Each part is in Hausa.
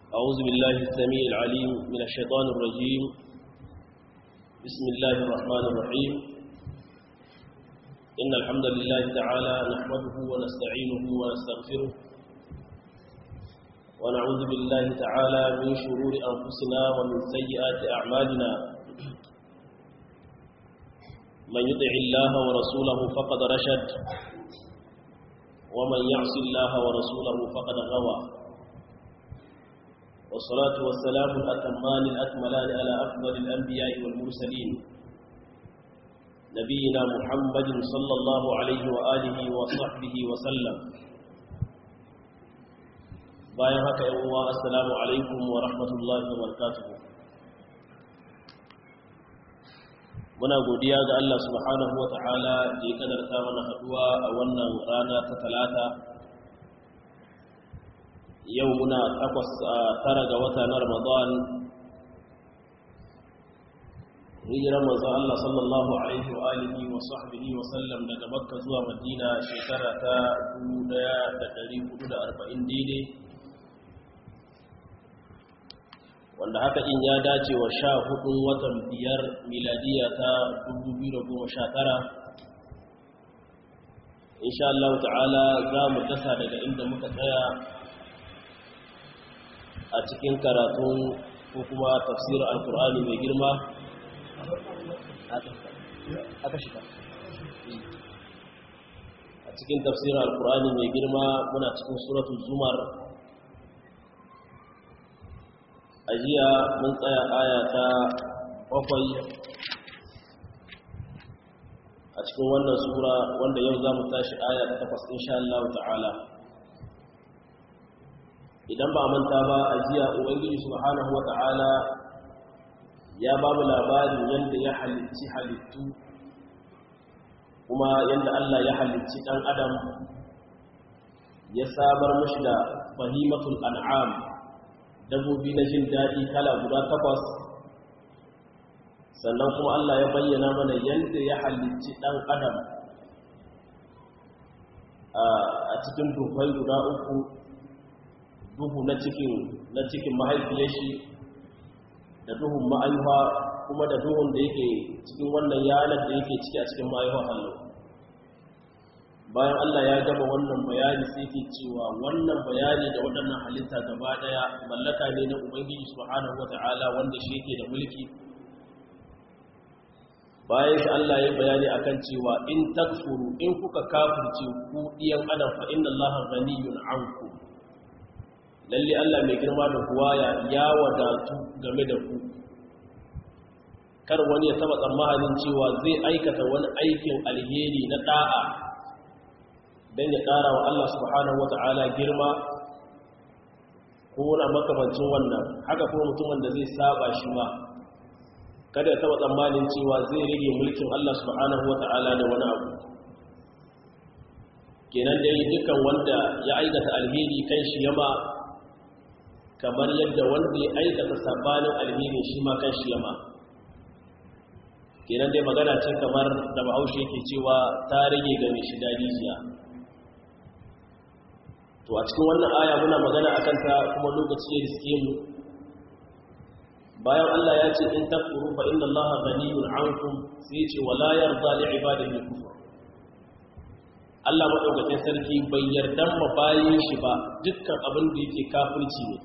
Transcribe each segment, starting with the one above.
أعوذ بالله السميع العليم من الشيطان الرجيم بسم الله الرحمن الرحيم إن الحمد لله تعالى نحمده ونستعينه ونستغفره ونعوذ بالله تعالى من شرور أنفسنا ومن سيئات أعمالنا من يطع الله ورسوله فقد رشد ومن يعص الله ورسوله فقد غوى والصلاة والسلام الأتمان الأكملان على أفضل الأنبياء والمرسلين نبينا محمد صلى الله عليه وآله وصحبه وسلم bayan haka yan uwa assalamu alaikum wa rahmatullahi wa barakatuh muna godiya ga Allah subhanahu wa ta'ala da ya kadarta mana haduwa a wannan rana ta talata yau muna takwas a tara ga wata na ramadan hijirar manzon Allah sallallahu alaihi wa alihi wa sahbihi wa sallam daga makka zuwa madina shekara ta 1440 daidai wanda haka in ya dace wa sha hudun watan biyar miladiya ta 2019 insha Allah ta'ala za mu dasa daga inda muka tsaya a cikin karatun ko kuma tafsirin alkur'ani mai girma a cikin tafsirin alkur'ani mai girma muna cikin suratul zumar a jiya mun tsaya aya ta bakwai a cikin wannan sura wanda yau za mu tashi aya ta takwas insha Allah ta'ala idan ba manta ba a jiya ubangiji subhanahu wa ta'ala ya ba mu labarin yadda ya halitti halittu kuma yadda Allah ya halitti ɗan adam ya samar mashi da fahimatul an'am dabbobi na jin daɗi kala guda takwas sannan kuma Allah ya bayyana mana yadda ya halicci ɗan adam a cikin duhai guda uku duhu na cikin na cikin mahaifiyar shi da duhun ma'aifa kuma da duhun da yake cikin wannan yanar da yake ciki a cikin ma'aifa hallo bayan Allah ya gaba wannan bayani sai ke cewa wannan bayani da waɗannan halitta gaba ɗaya mallaka ne na Ubangiji subhanahu wata'ala wanda shi yake da mulki bayan shi Allah ya bayani akan cewa in takfuru in kuka kafirce ku diyan adam fa inna Allah ghaniyun ankum lalle Allah mai girma da huwaya ya wadatu game da ku kar wani ya taba tsammanin cewa zai aikata wani aikin alheri na da'a don ya ƙara wa Allah subhanahu wa ta'ala girma ko wani makamancin wannan haka kuma mutumin da zai saba shi ma kada ya taba tsammanin cewa zai rage mulkin Allah subhanahu wa ta'ala da wani abu kenan dai dukan wanda ya aikata alheri kan shi yama kamar yadda wanda ya aikata sabanin alheri shi ma kan shi yama kenan dai magana ce kamar da bahaushe yake cewa ta rage ga mai shida rijiya to a cikin wannan aya muna magana akan ta kuma lokaci ya riske mu bayan Allah ya ce in takfuru fa inna Allah ghaniyun ankum sai ce wala yarda li ibadihi kufur Allah madaukakin sarki bai yarda ma bayin shi ba dukkan abin da yake kafirci ne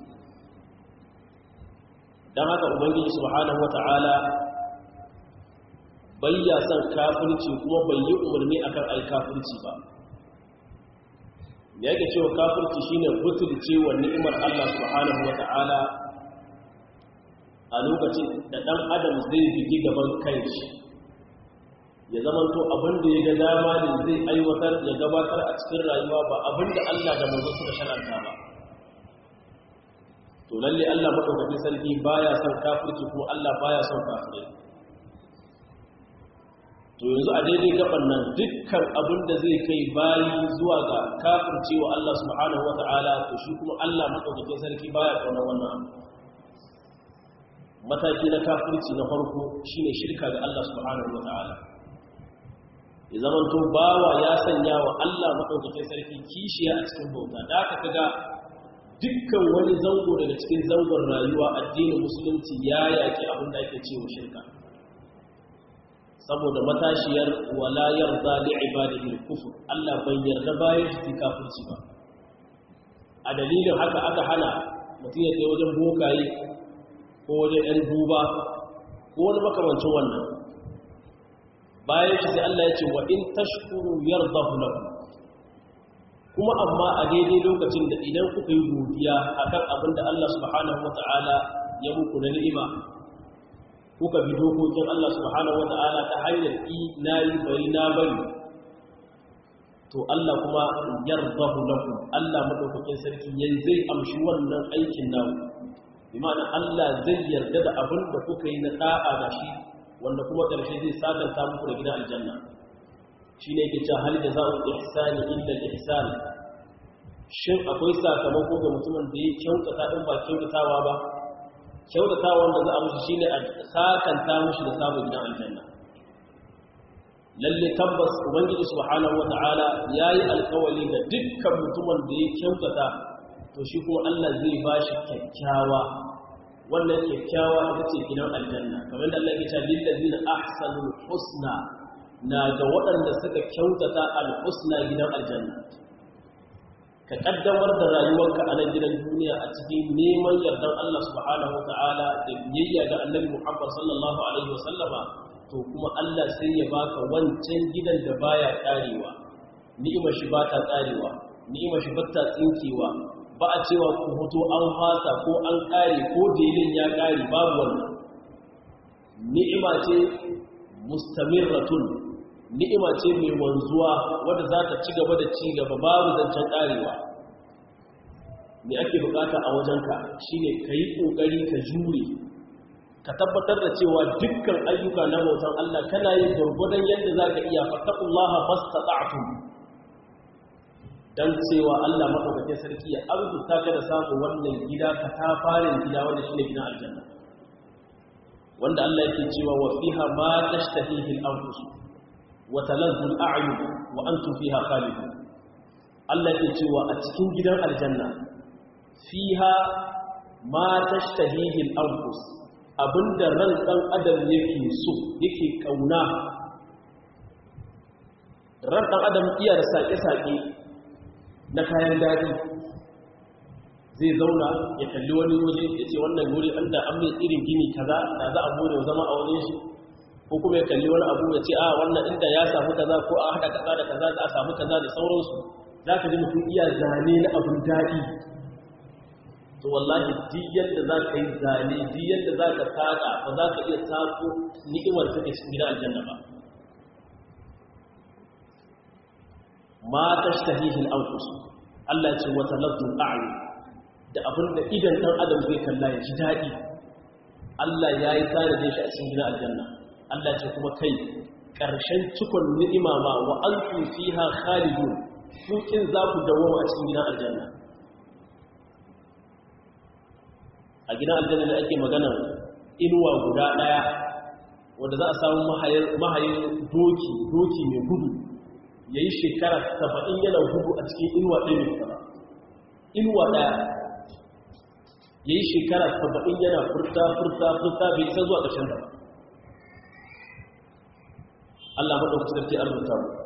dan haka ubangiji subhanahu wataala bai ya san kafirci kuma bai yi umarni akan ai kafirci ba da yake cewa kafirci shine butulce wa ni'imar Allah subhanahu wata'ala a lokacin da dan adam zai bigi gaban kanshi ya zamanto abin da ya ga dama ne zai aiwatar ya gabatar a cikin rayuwa ba abin da Allah da manzo suka sharanta ba to lalle Allah madaukakin sarki baya son kafirci kuma Allah baya son kafirai to yanzu a daidai gaban nan dukkan abin da zai kai bayi zuwa ga kafircewa Allah subhanahu wata'ala to shi kuma Allah madaukakin sarki baya kauna wannan abu mataki na kafirci na farko shine shirka ga Allah subhanahu wata'ala ya zamanto bawa ya sanya wa Allah madaukakin sarki kishiya a cikin bauta da aka kaga dukkan wani zango daga cikin zangon rayuwa addinin musulunci ya yaki abin da ake cewa shirka saboda matashiyar wala yarda li ibadihi al-kufr Allah bai yarda bayan shi kafirci ba a dalilin haka aka hana mutum ya kai wajen bokaye ko wajen ɗan duba ko wani makamancin wannan bayan shi sai Allah ya ce wa in tashkuru yardahu lakum kuma amma a daidai lokacin da idan kuka yi godiya akan abin da Allah subhanahu wata'ala ya muku na ni'ima kuka bi dokokin Allah subhanahu wata'ala ta hanyar i nayi bari na bari to Allah kuma yardahu lakum Allah madaukakin sarki yayin zai amshi wannan aikin naku bi ma'ana Allah zai yarda da abin da kuka yi na da'a da shi wanda kuma ƙarshe zai sakanta muku da gidan aljanna shine yake cewa hal jazaa'ul ihsani illa al-ihsan shin akwai sakamako ga mutumin da ya kyautata din ba kyautatawa ba kyautatawa wanda za a mushi shine a sakanta mushi da samun gidan aljanna lalle tabbas ubangiji subhanahu wata'ala yayi alkawali ga dukkan mutumin da ya kyautata to shi kuma Allah zai bashi kyakkyawa wannan kyakkyawa ita ce gidan aljanna kamar da Allah ya ce lil ladina ahsanul husna na ga waɗanda suka kyautata al husna gidan aljanna ka kaddamar da rayuwarka a nan gidan duniya a cikin neman yardan Allah subhanahu wata'ala da biyayya ga Annabi Muhammad sallallahu alaihi wasallama to kuma Allah sai ya baka wancan gidan da baya karewa ni'imar shi ba ta karewa ni'imar shi ba ta tsinkewa ba a cewa ku hoto an fasa ko an kare ko delin ya kare babu wannan ni'ima ce mustamirratun ni'ima ce mai wanzuwa wadda za ta ci gaba da ci gaba babu zancen karewa me ake bukata a wajenka shine ka yi kokari ka jure ka tabbatar da cewa dukkan ayyuka na bautan Allah kana yin gurgudan yadda za ka iya fattakullaha mastata'tum dan cewa Allah madaukakin sarki ya arzuta ka da samun wannan gida ka ta farin gida wanda shine gidan aljanna wanda Allah yake cewa wa fiha ma tashtahihi al-anfus wa talazzu al-a'yun wa antum fiha khalidun Allah yake cewa a cikin gidan aljanna fiha ma tashtahihi al-anfus abinda ran dan adam yake so yake kauna ran dan adam iya da sake-sake na kayan daɗi zai zauna ya kalli wani waje ya ce wannan wuri an da an mai irin gini kaza da za a bude zama a wajen shi ko kuma ya kalli wani abu ya ce a wannan inda ya samu kaza ko a haɗa kaza da kaza za a samu kaza da sauransu za ka ji mutum iya zane na abin daɗi to wallahi duk yadda za ka yi zane duk yadda za ka saƙa ba za ka iya sako ni'imar take cikin gidan aljanna ba ma tashtahihi al-anfus Allah ya ce wa taladdu al-a'yun da abinda idan dan adam zai kalla ya ji dadi Allah ya yi tsare da shi a cikin gidan aljanna Allah ya ce kuma kai karshen cikon ni'ima ma wa antum fiha khalidun kukin za ku dawo a cikin gidan aljanna a gidan aljanna da ake magana inuwa guda daya wanda za a samu mahayin doki doki mai gudu ya yi shekara saba'in yana gudu a cikin inuwa ɗaya mai sama inuwa ɗaya ya yi shekara saba'in yana furta furta furta bai isa zuwa ƙarshen da Allah maɗauki sarki an rubuta mu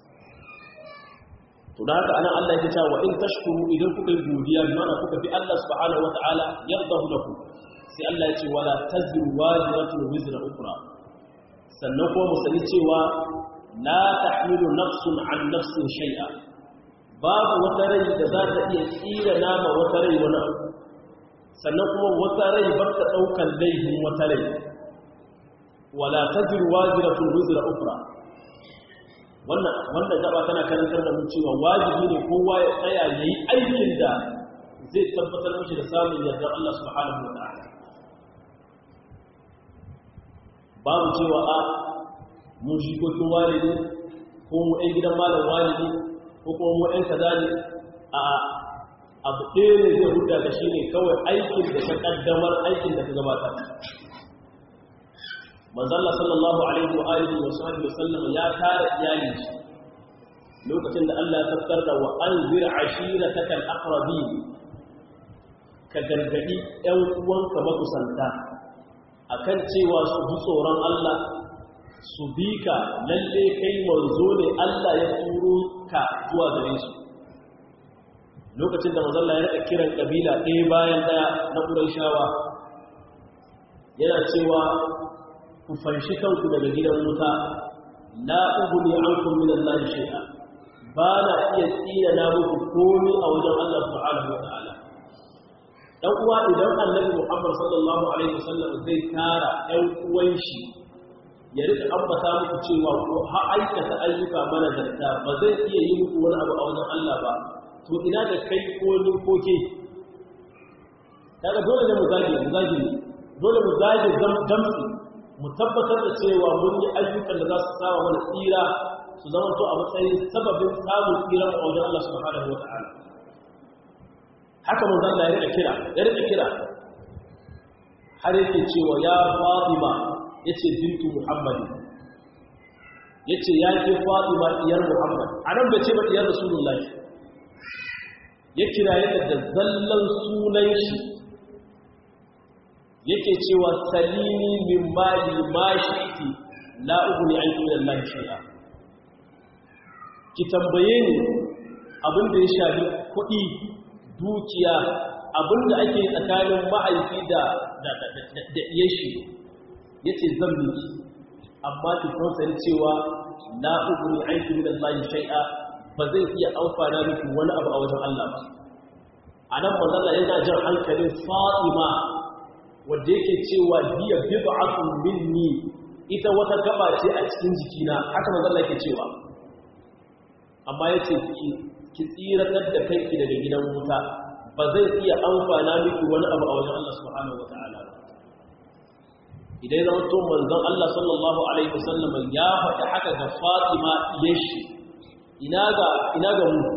to da haka anan Allah ya ce wa in tashkuru idan kuka yi godiya bi mana kuka bi Allah subhanahu wata'ala yardahu lakum sai Allah ya ce wala taziru wajiratun wizra ukra sannan kuma mu sani cewa la tahmilu nafsun an nafsin shay'a babu wata rai da za ta iya tsira nama wata rai wani abu sannan kuma wata rai ba ta daukan laifin wata rai wala taziru wajiratun wizra ukra wannan wannan gaba tana karantar da mu cewa wajibi ne kowa ya tsaya yayi aikin da zai tabbatar mishi da samun yardar Allah subhanahu wa ta'ala babu cewa a mu jikokin walidi ko mu ɗan gidan malam walidi ko kuma mu ɗan kaza ne a abu ɗaya ne zai huda da shi ne kawai aikin da ka ƙaddamar aikin da ka gabatar manzalla sallallahu alaihi wa alihi wa sahbihi wa sallam ya tara iyali lokacin da Allah ya tafkar da wa anzir ashirataka al-aqrabin ka gargadi ‘yan uwanka makusanta akan cewa su ji tsoron Allah su bi ka lalle kai manzo ne Allah ya turo ka zuwa gare su lokacin da manzalla ya rika kiran kabila ɗaya bayan ɗaya na ƙuraishawa yana cewa ku fanshi kanku daga gidan wuta la uguni ankum min Allah shay'a ba na iya tsira na muku komai a wajen Allah subhanahu wa ta'ala dan uwa idan annabi Muhammad sallallahu alaihi wasallam zai tara ɗan uwan shi ya rika ambata muku cewa ko ha aikata ayyuka mana zarta ba zai iya yi muku wani abu a wajen Allah ba to ina da kai ko ni ko ke kaga dole ne mu zage mu zage dole mu zage damtsi mu tabbatar da cewa mun yi ayyukan da za su sawa mana tsira su zama to a matsayin sababin samun tsira a wajen Allah subhanahu wata'ala haka mun zalla ya rika kira ya rika kira har yake cewa ya Fatima yace bintu Muhammad yace ya ke Fatima diyar Muhammad anan bai ce ba diyar Rasulullahi ya kira yadda da zallan sunan shi yake cewa salini min mali ma shi'ti la ughni anki min Allah shay'a ki tambaye ni abinda ya shafi kuɗi dukiya abinda ake tsakanin ma'aifi da da da iyashi yace zan miki amma ki san cewa la ughni anki min Allah shay'a ba zai iya amfana miki wani abu a wajen Allah ba anan manzon yana jan hankalin Fatima wadda yake cewa biya bid'atun minni ita wata gaba ce a cikin jikina haka manzon Allah yake cewa amma yace ki ki tsiratar da kanki daga gidan wuta ba zai iya amfana miki wani abu a wajen Allah subhanahu wataala idan zama to manzon Allah sallallahu alaihi wasallam ya faɗi haka ga Fatima yashi ina ga ina ga mu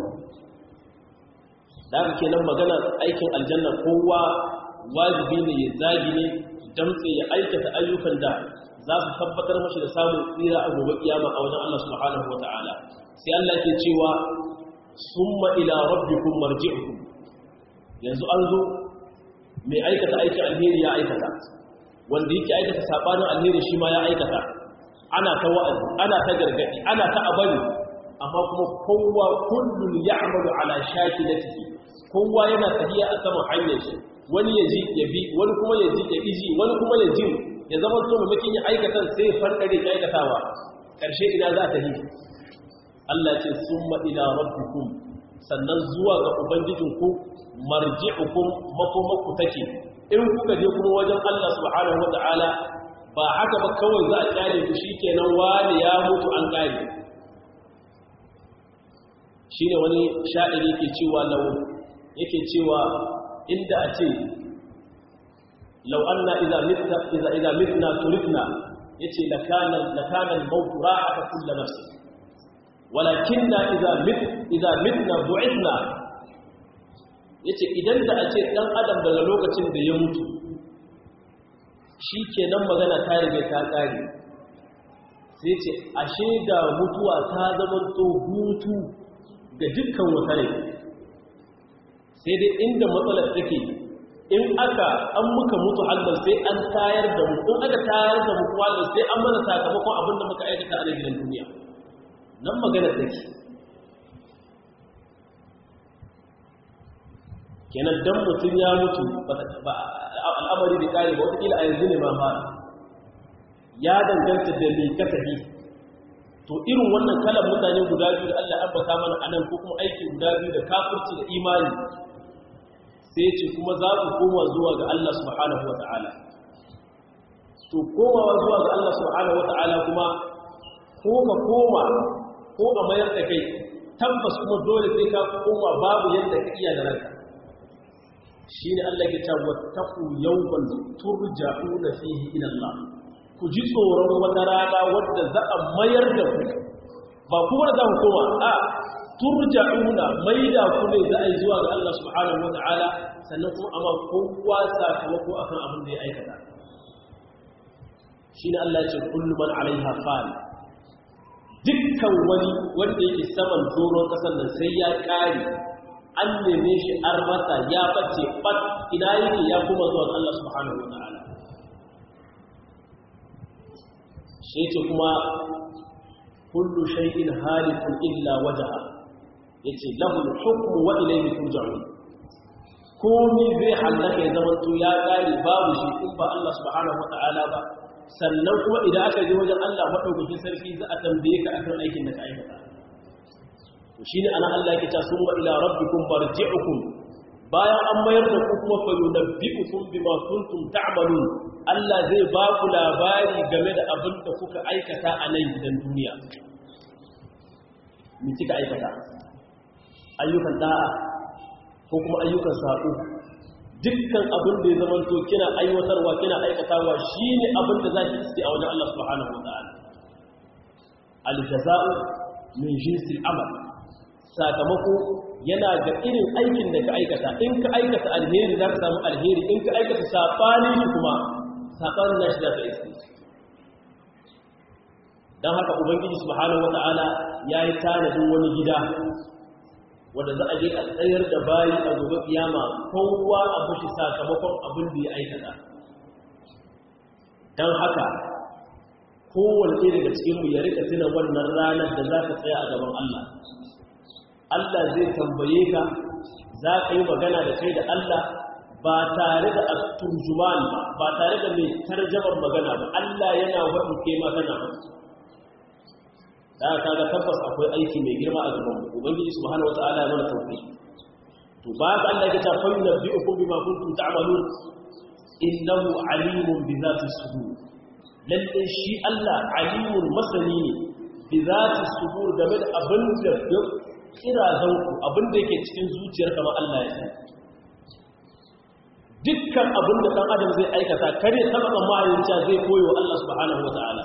da haka kenan magana aikin aljanna kowa wajibi ne ya zagi ne damtse ya aikata ayyukan da za su tabbatar mashi da samun tsira a gobe kiyama a wajen Allah subhanahu wataala sai Allah ke cewa summa ila rabbikum marji'ukum yanzu an zo mai aikata aikin alheri ya aikata wanda yake aikata sabanin alheri shi ma ya aikata ana ta wa'azi ana ta gargadi ana ta abari amma kuma kowa kullun ya'malu ala shakilatihi kowa yana tafiya a saman hanyar shi wani ya ji ya bi wani kuma ya ji ya iji wani kuma ya ji ya zama so mamakin ya aikatan sai ya farkare ya aikatawa ƙarshe ina za ta yi Allah ce summa ila rabbikum sannan zuwa ga ubangijinku marji'ukum makomakku take in kuka je kuma wajen Allah subhanahu wata'ala ba haka ba kawai za a kyale ku shikenan wani ya mutu an kare shine wani sha'iri yake cewa law yake cewa inda a ce lau anna idza mitna idza idza mitna turifna yace lakana lakana al-maut ra'ata kullu nafsin walakinna idza mit idza mitna bu'ithna yace idan da a ce dan adam daga lokacin da ya mutu shikenan magana ta rige ta kare sai ce ashe da mutuwa ta zama to hutu ga dukkan wata rai sai dai inda matsalar take in aka an muka mutu hallar sai an tayar da mu in aka tayar da mu hallar sai an mana sakamakon abin da muka aikata a gidan duniya nan maganar take kenan dan mutum ya mutu al'amari da kare ba wataƙila a yanzu ne ma fara ya danganta da mai kasafi to irin wannan kalan mutane guda biyu da Allah ambata mana anan ko kuma aiki guda biyu da kafirci da imani sai ce kuma za ku koma zuwa ga Allah subhanahu wata'ala to komawa zuwa ga Allah subhanahu wata'ala kuma ko ka koma ko a mayar da kai tabbas kuma dole sai ka koma babu yadda ka iya da ranka shine Allah ya ce wattaqu yawman turja'una fihi ila Allah ku ji tsoron wata rana wadda za a mayar da ku ba kuma da za ku koma a turja'una maida ku ne za a yi zuwa ga Allah subhanahu wata'ala sannan kuma amma kowa sakamako akan abin da ya aikata shine Allah ya ce kullu man alaiha fan dukkan wani wanda yake saman doron kasar nan sai ya kare an neme shi an rasa ya bace bat ina yake ya kuma zuwa Allah subhanahu wa ta'ala shi ce kuma kullu shay'in halikun illa wajha yace lahu al-hukmu wa ilayhi turja'un komi zai hallaka ya zama to ya kare babu shi in ba Allah subhanahu wa ta'ala ba sannan kuma idan aka je wajen Allah madaukakin sarki za a tambaye ka akan aikin da ka aikata to shine ana Allah yake cewa summa ila rabbikum marji'ukum bayan an mayar da ku kuma fa yunabbi'ukum bima kuntum ta'malun Allah zai ba ku labari game da abin da kuka aikata a nan gidan duniya me kika aikata ayyukan da'a ko kuma ayyukan sako dukkan abin da ya zama to kina aiwatarwa kina aikatawa shine abin da zaki iske a wajen Allah subhanahu wa ta'ala al-jaza'u min jinsil amal sakamako yana ga irin aikin da ka aikata in ka aikata alheri za ka samu alheri in ka aikata saɓani shi kuma saɓanin na shi za ka iske don haka ubangiji subhanahu wata'ala ya yi tanadin wani gida wanda za a je a tsayar da bayi a gobe kiyama kowa a bashi sakamakon abin da ya aikata don haka kowane daga cikinmu ya rika tuna wannan ranar da za ka tsaya a gaban Allah Allah zai tambaye ka za ka yi magana da kai da Allah ba tare da turjuman ba ba tare da mai tarjaman magana ba Allah yana waɗin ke magana ba da ka ga tabbas akwai aiki mai girma a gaban ubangiji subhanahu wata'ala ya mana tauki to ba ka Allah ya ta fa yunabbi'ukum bima kuntum ta'malun innahu alimun bi zati sudur lalle shi Allah alimun masani ne bi zati sudur game da abin da kirazanku abinda yake cikin zuciyar kamar Allah ya san dukkan abinda ɗan adam zai aikata kare taɓa tsammanin cewa zai koyo wa Allah subhanahu wa ta'ala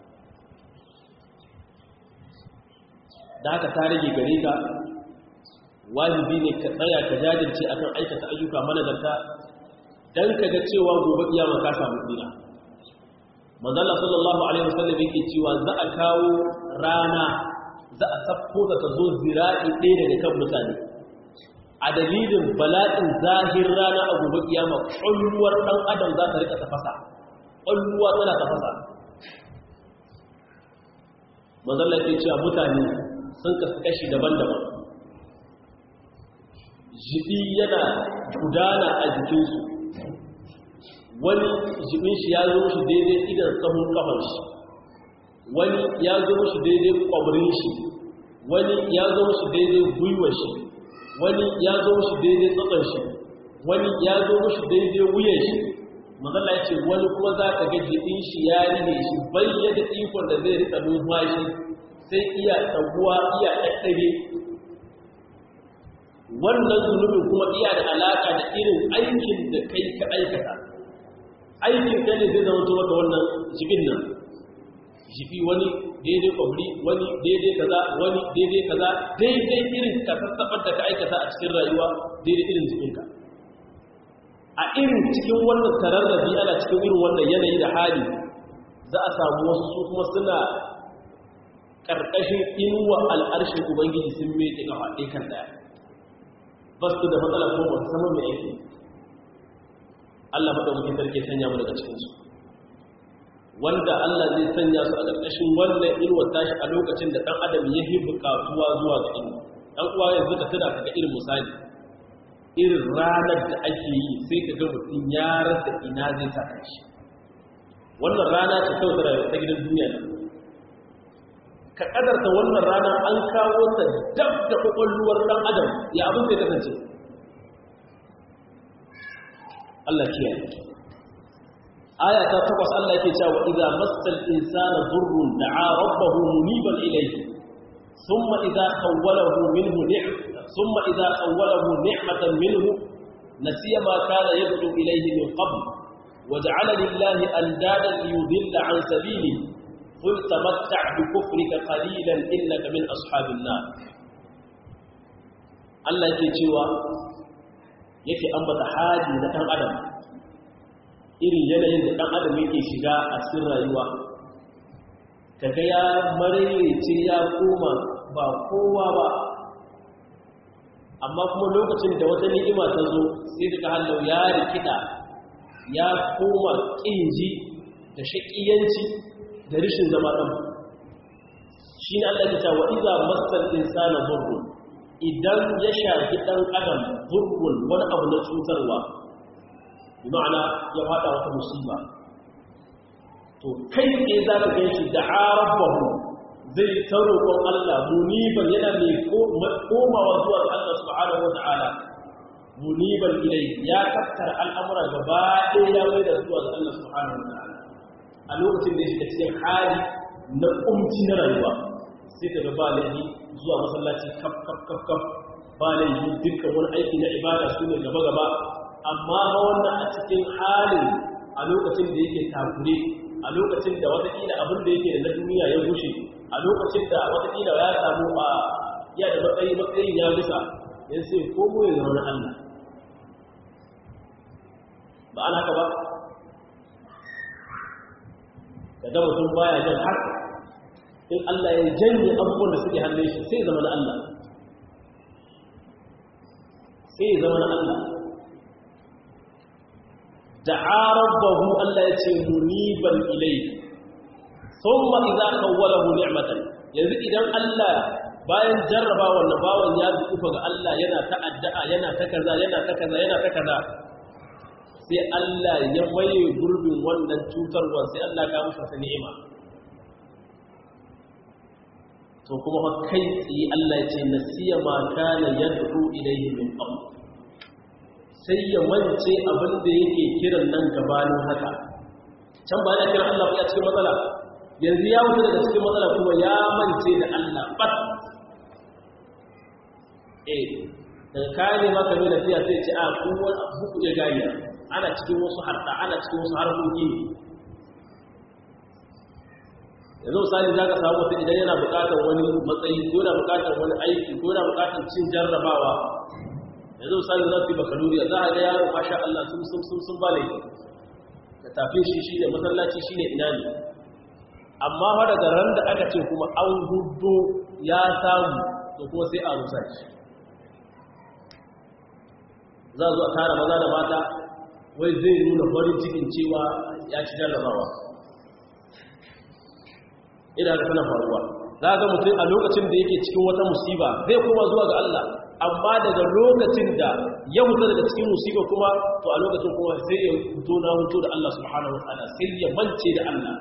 da haka ta rage gare ka wajibi ne ka tsaya ka jajirce akan aikata ayyuka managarta dan ka ga cewa gobe kiyama ka samu tsira manzala sallallahu alaihi wasallam yake cewa za a kawo rana za a safko da ta zo zira'i ɗaya daga kan mutane a dalilin bala'in zahir rana a gobe kiyama ƙwalluwar ɗan adam za ta rika tafasa ƙwalluwa tana tafasa mazalla ke cewa mutane sun kasu kashi daban-daban jibi yana gudana a jikinsu wani jibin shi ya zo shi daidai idan tsahon kafar shi wani ya zo shi daidai kwabrin shi wani ya zo shi daidai gwiwar shi wani ya zo shi daidai tsakon shi wani ya zo shi daidai wuyan shi mazala ya ce wani kuma za ka ga jiɗin shi ya rine shi bayyada ikon da zai rika numfashi sai iya tsaguwa iya ɗaɗɗare wannan zunubin kuma iya da alaƙa da irin aikin da kai ka aikata aikin ka ne zai zama maka wannan jibin nan jifi wani daidai kwabri wani daidai kaza wani daidai kaza daidai irin ka sassaɓar da ka aikata a cikin rayuwa daidai irin jikinka a irin cikin wannan tararrabi ana cikin irin wannan yanayi da hali za a samu wasu su kuma suna ƙarƙashin inuwa al'arshin ubangiji sun meke kafa ɗaya kan ɗaya ba su da matsala ko ba sama mai aiki Allah maɗaukakin sarki sanya mu daga cikinsu wanda Allah zai sanya su a ƙarƙashin wannan inuwar tashi a lokacin da ɗan adam ya yi buƙatuwa zuwa ga inuwa ɗan uwa yanzu ka tuna kaga irin misali irin ranar da ake yi sai ka ga mutum ya rasa ina zai sa shi wannan rana ce kawai ta rayuwa ta gidan duniya ne ka kadarta wannan rana an kawo ta dab da kwakwalluwar ɗan adam ya abin zai kasance Allah kiyaye aya ta takwas Allah yake cewa idza massal insana dhurrun da'a rabbahu muniban ilayhi thumma idza khawwalahu minhu ni'm thumma idza khawwalahu ni'matan minhu nasiya ma kana yad'u ilayhi min qabl waja'ala lillahi andadan liyudilla an sabili qul tamatta' bi kufrika qalilan innaka min ashabin nar Allah yake cewa yake ambata hali na dan adam irin yanayin da ɗan adam yake shiga a cikin rayuwa kaga ya maraice ya koma ba kowa ba amma kuma lokacin da wata ni'ima ta zo sai daga hallau ya rikida ya koma ƙinji da shaƙiyanci da rishin zama ɗan shi ne Allah ta wa iza masal insana burgun idan ya shafi ɗan adam burgun wani abu na cutarwa bi ma'ana ya faɗa wata musiba to kai ne za ka gan shi da arabahu zai ta roƙon Allah muniban yana mai komawa zuwa ga Allah subhanahu wa ta'ala muniban ilai ya tattara al'amura gaba ɗaya ya mai da zuwa ga Allah subhanahu wa ta'ala a lokacin da ya shiga cikin hali na ƙumci na rayuwa sai ka ga ba laifi zuwa masallaci kaf kaf kaf kaf ba laifi dukkan wani aiki na ibada su ne gaba gaba amma wannan a cikin halin a lokacin da yake takure a lokacin da watakila abin da yake da na duniya ya gushe a lokacin da watakila ya samu a ya da matsayi matsayin ya gusa ya sai komo ya zama na Allah ba an haka ba daga mutum baya jan har in Allah ya janye abubuwan da suke hannun shi sai zama na Allah sai zama na Allah da'a rabbahu Allah ya ce muniban ilayhi thumma idza kawwalahu ni'matan yanzu idan Allah bayan jarraba wannan bawan ya zufa ga Allah yana ta addu'a yana ta kaza yana ta kaza yana ta kaza sai Allah ya maye gurbin wannan cutarwa sai Allah ya musu ta ni'ima to kuma fa kai tsaye Allah ya ce nasiya ma kana yad'u ilayhi min qabl sai ya mance abin da yake kiran nan gabanin haka can ba ya kiran Allah ya cikin matsala yanzu ya wuce daga cikin matsala kuma ya mance da Allah bat eh daga kayan ne maka nuna fiya sai ce a kuma buku ya gani ana cikin wasu harta ana cikin wasu harkoki ne yanzu misali za ka samu mutum idan yana bukatar wani matsayi ko yana bukatar wani aiki ko yana bukatar cin jarrabawa yanzu misali za su yi bakaluriya za a ga yaro masha Allah sun sun sun sun bale da tafin shi shi ne masallaci shi ne ina ne amma fa daga ran da aka ce kuma an hudu ya samu to kuma sai a rusa shi za a zo a tara maza da mata wai zai nuna farin cikin cewa ya ci jarrabawa ina da tana faruwa za ga mutum a lokacin da yake cikin wata musiba zai koma zuwa ga Allah amma daga lokacin da ya mutu daga cikin musiba kuma to a lokacin kuma sai ya fito na hutu da Allah subhanahu wataala sai ya mance da Allah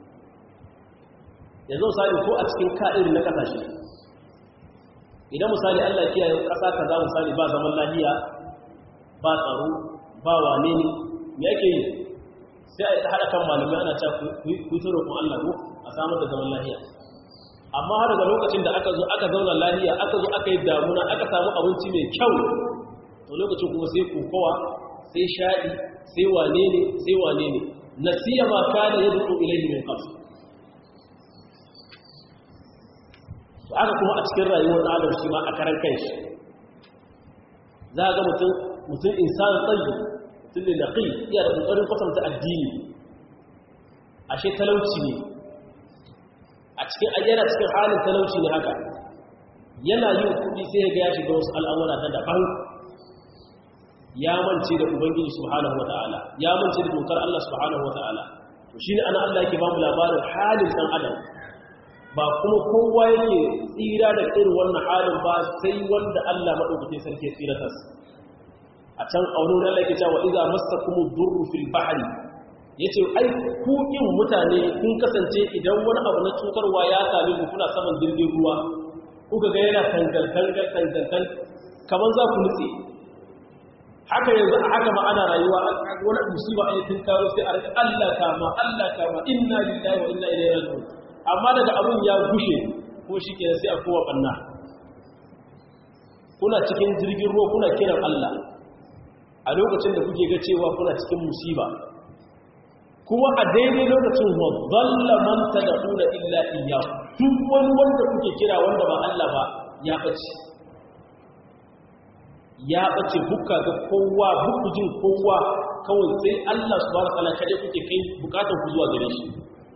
yanzu misali ko a cikin ka'irin na kasashe idan misali Allah ya kiyaye kasa kaza misali ba zaman lafiya ba tsaro ba wane ne me yake yi sai a haɗa kan malamai ana cewa ku yi tsoro kun Allah ko a samar da zaman lafiya amma har daga lokacin da aka zo aka zauna lafiya aka zo aka yi damuna aka samu abinci mai kyau to lokacin kuma sai kokowa sai shaɗi sai wane ne sai wane ne nasiya ma kana yad'u ilayhi min qabl to aka kuma a cikin rayuwar adam shi ma a karan kanshi za ga mutum mutum insan tsayi mutum ne naqi iya da kokarin kwatanta addini ashe talauci ne a cikin ayyana cikin halin talauci ne haka yana yin kudi sai ya ga ya shiga wasu al'amura ta daban ya mance da ubangiji subhanahu wata'ala ya mance da dokar Allah subhanahu wata'ala to shine ana Allah yake ba mu labarin halin dan adam ba kuma kowa yake tsira da irin wannan halin ba sai wanda Allah madaukakin sarki ya tsira tas a can auren Allah yake cewa idza massakumu durru fil bahri yace ai ku kin mutane kun kasance idan wani abu na cutarwa ya same ku kuna saman jirgin ruwa kuka ga yana tangal tangal tangal kaman za ku nutse haka yanzu a haka ma ana rayuwa wani musiba a yakin karo sai a rika Allah kama Allah kama inna lillahi wa inna ilaihi raji'un amma daga abun ya gushe ko shikenan sai a kowa banna kuna cikin jirgin ruwa kuna kiran Allah a lokacin da kuke ga cewa kuna cikin musiba kuma a daidai lokacin wa zalla man tad'una illa iyyahu duk wani wanda kuke kira wanda ba Allah ba ya bace ya bace bukka ga kowa buku jin kowa kawai sai Allah subhanahu wataala kade kuke kai bukatar ku zuwa gare shi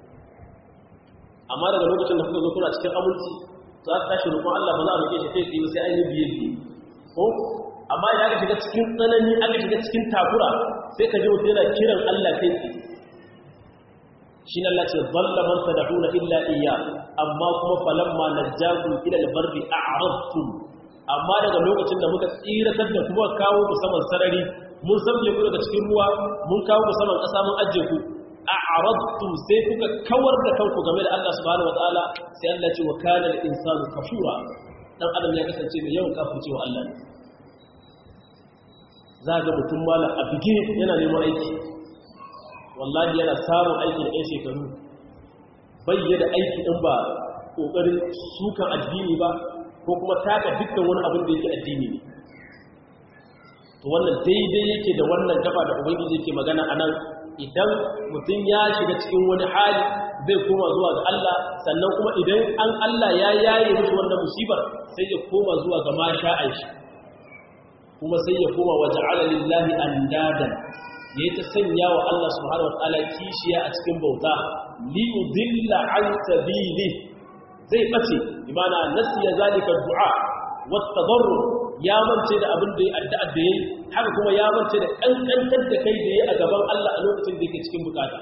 amma daga lokacin da kuka zo kuna cikin aminci za ta tashi roƙon Allah ba za a roƙe shi kai tsaye sai an yi biye biye ko amma idan aka shiga cikin tsanani aka shiga cikin takura sai ka ji mutum yana kiran Allah kai tsaye shi ne Allah ce zalla man tad'una illa iyya amma kuma falamma najjakum ila al-barri a'radtum amma daga lokacin da muka tsiratar da kuma kawo ku saman sarari mun sabbe ku daga cikin ruwa mun kawo ku saman ƙasa mun ajje ku a'radtum sai kuka kawar da kanku game da Allah subhanahu wataala sai Allah ce wa kana al-insanu kafura dan adam ya kasance mai yawan kafircewa Allah ne za ga mutum mala a bige yana neman aiki wallahi yana samun aiki da 'yan shekaru bayyana aiki ɗin ba ƙoƙarin sukan addini ba ko kuma taka dukkan wani abin da yake addini ne to wannan daidai yake da wannan gaba da ubangiji yake magana a nan idan mutum ya shiga cikin wani hali zai koma zuwa ga Allah sannan kuma idan an Allah ya yaye mishi wannan musibar sai ya koma zuwa ga masha'an shi kuma sai ya koma wa ja'ala lillahi andadan ya ta sanya wa Allah subhanahu wa ta'ala kishiya a cikin bauta li yudilla an sabili zai bace imana nasiya zalika du'a wat tadarru ya mance da abin da ya addu'a da yayi haka kuma ya mance da kankantar da kai da yayi a gaban Allah a lokacin da yake cikin bukata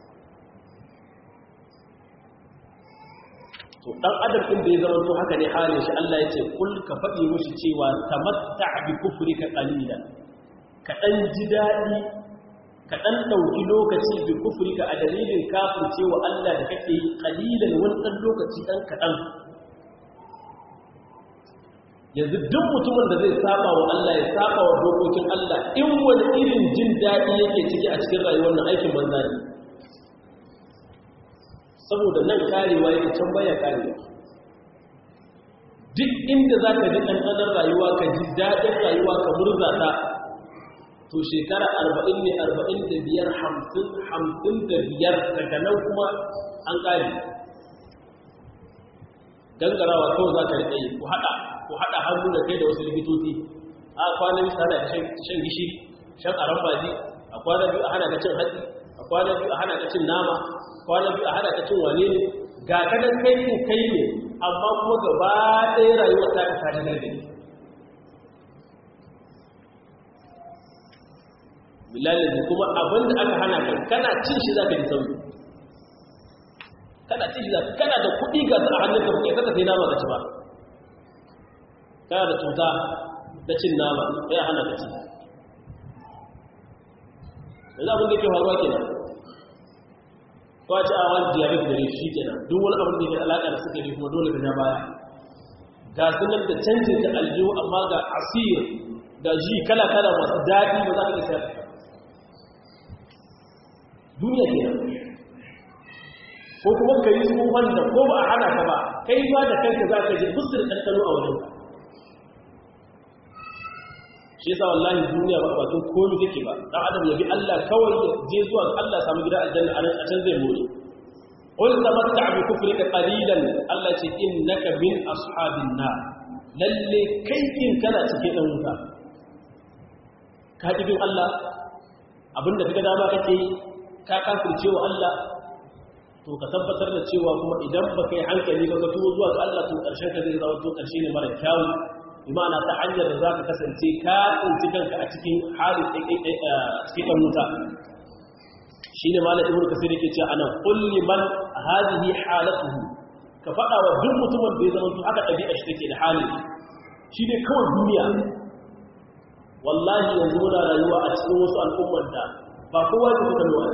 to dan adam din da ya zama to haka ne halin shi Allah ya ce kul ka faɗi mushi cewa tamatta bi kufrika qalilan ka dan ji dadi ka dan dauki lokaci bi kufrika a dalilin kafircewa Allah da kake yi qalilan wani dan lokaci dan kadan yanzu duk mutumin da zai saba wa Allah ya saba wa dokokin Allah in wani irin jin dadi yake ciki a cikin rayuwar nan aikin banza ne saboda nan karewa yake can baya karewa duk inda za ka ji ɗanɗanar rayuwa ka ji daɗin rayuwa ka murza ta to shekara arba'in ne arba'in da biyar hamsin hamsin da biyar daga nan kuma an ƙari gangarawa kawai za ka riƙe yi ku haɗa ku haɗa hannu da kai da wasu likitoci a kwanan bisa hana ka shan gishiri shan arambaji a kwanan biyu a hana ka cin hatsi a kwanan biyu a hana ka cin nama kwanan biyu a hada ka cin wane ne ga kadan kai kin kai ne amma kuma gaba ɗaya rayuwar ta ka ta gargadi bilalin kuma abin da aka hana kai kana cin shi za ka ji sauki kana cin shi za kana da kuɗi ga su a hannun ka kai kaka sai nama ka ci ba kana da cuta da cin nama ya hana ka ci yanzu abin da ke faruwa kenan kwace a wani diabetes da shi kenan duk wani abin da ke alaƙa da suka yi kuma dole ka ja baya ga sunan da canjin ta aljihu amma ga asir da ji kala-kala masu daɗi ba za ka isa duniya kenan ko kuma ka yi tsohon da ko ba a hana ka ba kai ba da kanka za ka je busir ɗanɗano a wajen shi yasa wallahi duniya ba batun komi take ba dan adam ya bi Allah kawai ya je zuwa ga Allah samu gida aljanna a can zai more qul tamatta bi kufrika qalilan Allah ce innaka min ashabin nar lalle kai kin kana cikin dan wuta ka ji bin Allah abinda kaga dama kake ka kafirce wa Allah to ka tabbatar da cewa kuma idan baka yi hankali ba ka tuwo zuwa ga Allah to karshen ka zai zama to karshe ne mara kyawu imana ta hanyar da za ka kasance ka tsinci kanka a cikin halin cikin ɗan wuta shi ne malar ibn kasir yake ce ana kulli man hadihi halatuhu ka faɗa wa duk mutumin da ya zama su aka ɗabi'a shi take da halin shi ne kawai duniya wallahi yanzu muna rayuwa a cikin wasu al'ummar da ba kowa ke kuka nuna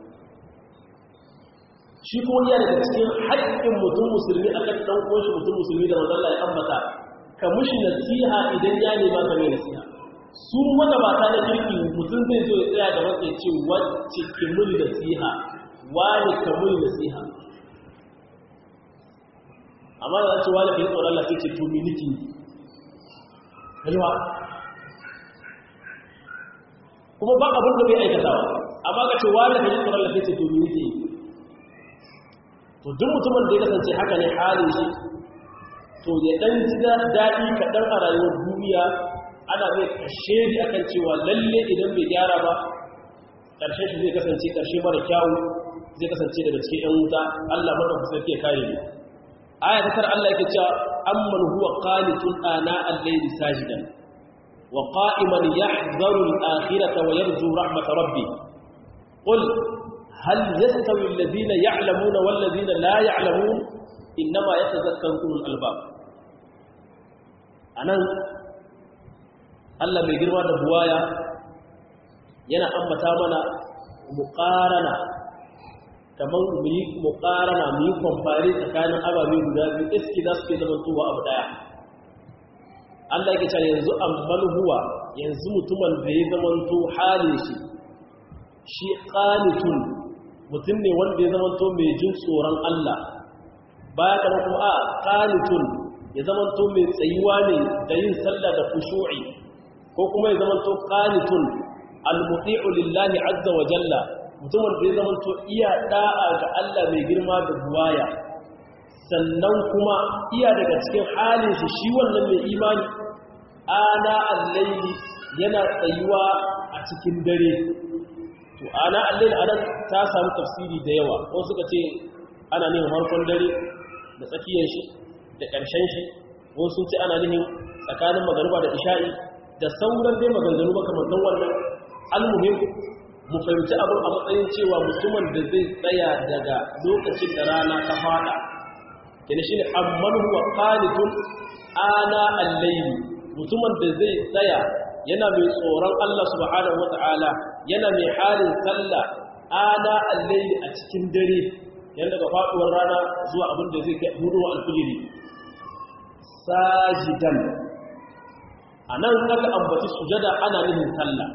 shi kuma yana daga cikin haƙƙin mutum musulmi akan ɗan uwan shi mutum musulmi da mazalla ya ambata ka mushi nasiha idan ya nema ka mai nasiha su magabata na kirki mutum zai zo ya tsaya da wanda ya ce wacce ke muni nasiha wani ka muni nasiha amma da ce wani kai tsoron Allah sai ce to miliki kalwa kuma ba abin da bai aikatawa amma ka ce wani kai tsoron Allah sai ce to miliki to duk mutumin da ya kasance haka ne halin shi to ya dan ji daɗi kaɗan a rayuwar duniya ana mai kashe ni akan cewa lalle idan bai gyara ba ƙarshen shi zai kasance ƙarshe mara kyawu zai kasance daga cikin ‘yan wuta Allah mara kusa ke kare ne aya ta tar Allah yake cewa amman huwa qanitun ana al-layli sajidan wa qa'iman yahdharu al-akhirata wa yarju rahmat rabbih qul hal yastawi alladhina ya'lamuna wal ladhina la ya'lamun inma yatadhakkaru ulul albab anan Allah mai girma da buwaya yana ambata mana muqarana kamar mu yi muqarana mu yi kwamfari tsakanin ababe guda biyu iski za su ke zama tuwa abu daya Allah yake cewa yanzu amman huwa yanzu mutumin da ya zama to halin shi shi qanitun mutum ne wanda ya zama to mai jin tsoron Allah baya kana kuma a qanitun ya zama to mai tsayuwa ne da yin sallah da khushu'i ko kuma ya zama to qanitun al-muti'u lillahi azza wa jalla mutumin da ya zama to iya da'a ga Allah mai girma da buwaya sannan kuma iya daga cikin halin shi shi wannan mai imani ana allaili yana tsayuwa a cikin dare to ana allaili anan ta samu tafsiri da yawa ko suka ce ana nihin harkon dare da tsakiyar shi da ƙarshen shi ko sun ce ana nihin tsakanin magariba da isha'i da sauran dai maganganu makamantan wannan almuhim mu fahimci abin a matsayin cewa mutumin da zai tsaya daga lokacin da rana ta fada kene shi ne amman huwa qanitun ana al-layli mutumin da zai tsaya yana mai tsoron Allah subhanahu wata'ala yana mai halin sallah ana al-layli a cikin dare yanda ga faduwar rana zuwa abin da zai kai hudu al-fajri sajidan anan aka ambaci sujada ana nihin sallah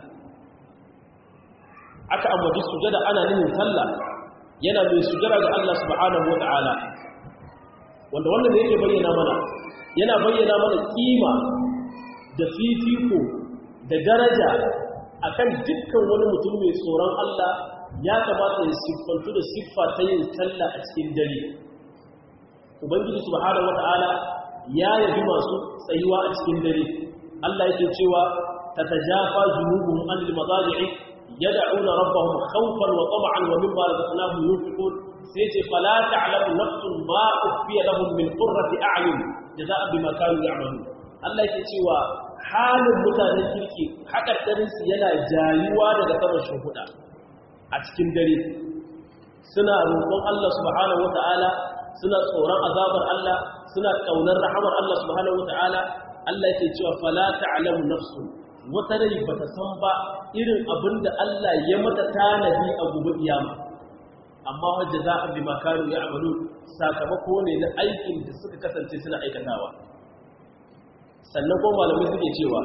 aka ambaci sujada ana nihin sallah yana mai sujada ga Allah subhanahu wata'ala wanda wannan da yake bayyana mana yana bayyana mana kima da fifiko da daraja akan dukkan wani mutum mai tsoron Allah ya kamata ya siffantu da siffa ta yin sallah a cikin dare ubangiji subhanahu wata'ala ya yabi masu tsayuwa a cikin dare Allah yake cewa tatajafa junubuhum anil madaji'i yad'una rabbahum khawfan wa tam'an wa mimma razaqnahum yunfiqun sai ce fala ta'lamu nafsun ma ukhfiya lahum min qurrati a'yun jazaa'a bima kanu ya'malun Allah yake cewa halin mutanen kirki hakaddarin su yana jayuwa daga saman shuhuda a cikin dare suna roƙon Allah subhanahu wata'ala suna tsoron azabar Allah suna kaunar rahamar Allah subhanahu wata'ala Allah yake cewa fala ta'lamu nafsun wata rai bata san ba irin abinda Allah ya mata tanadi a gobe kiyama amma wajen za a bi makaru ya amalu sakamako ne na aikin da suka kasance suna aikatawa sannan kuma malamai suke cewa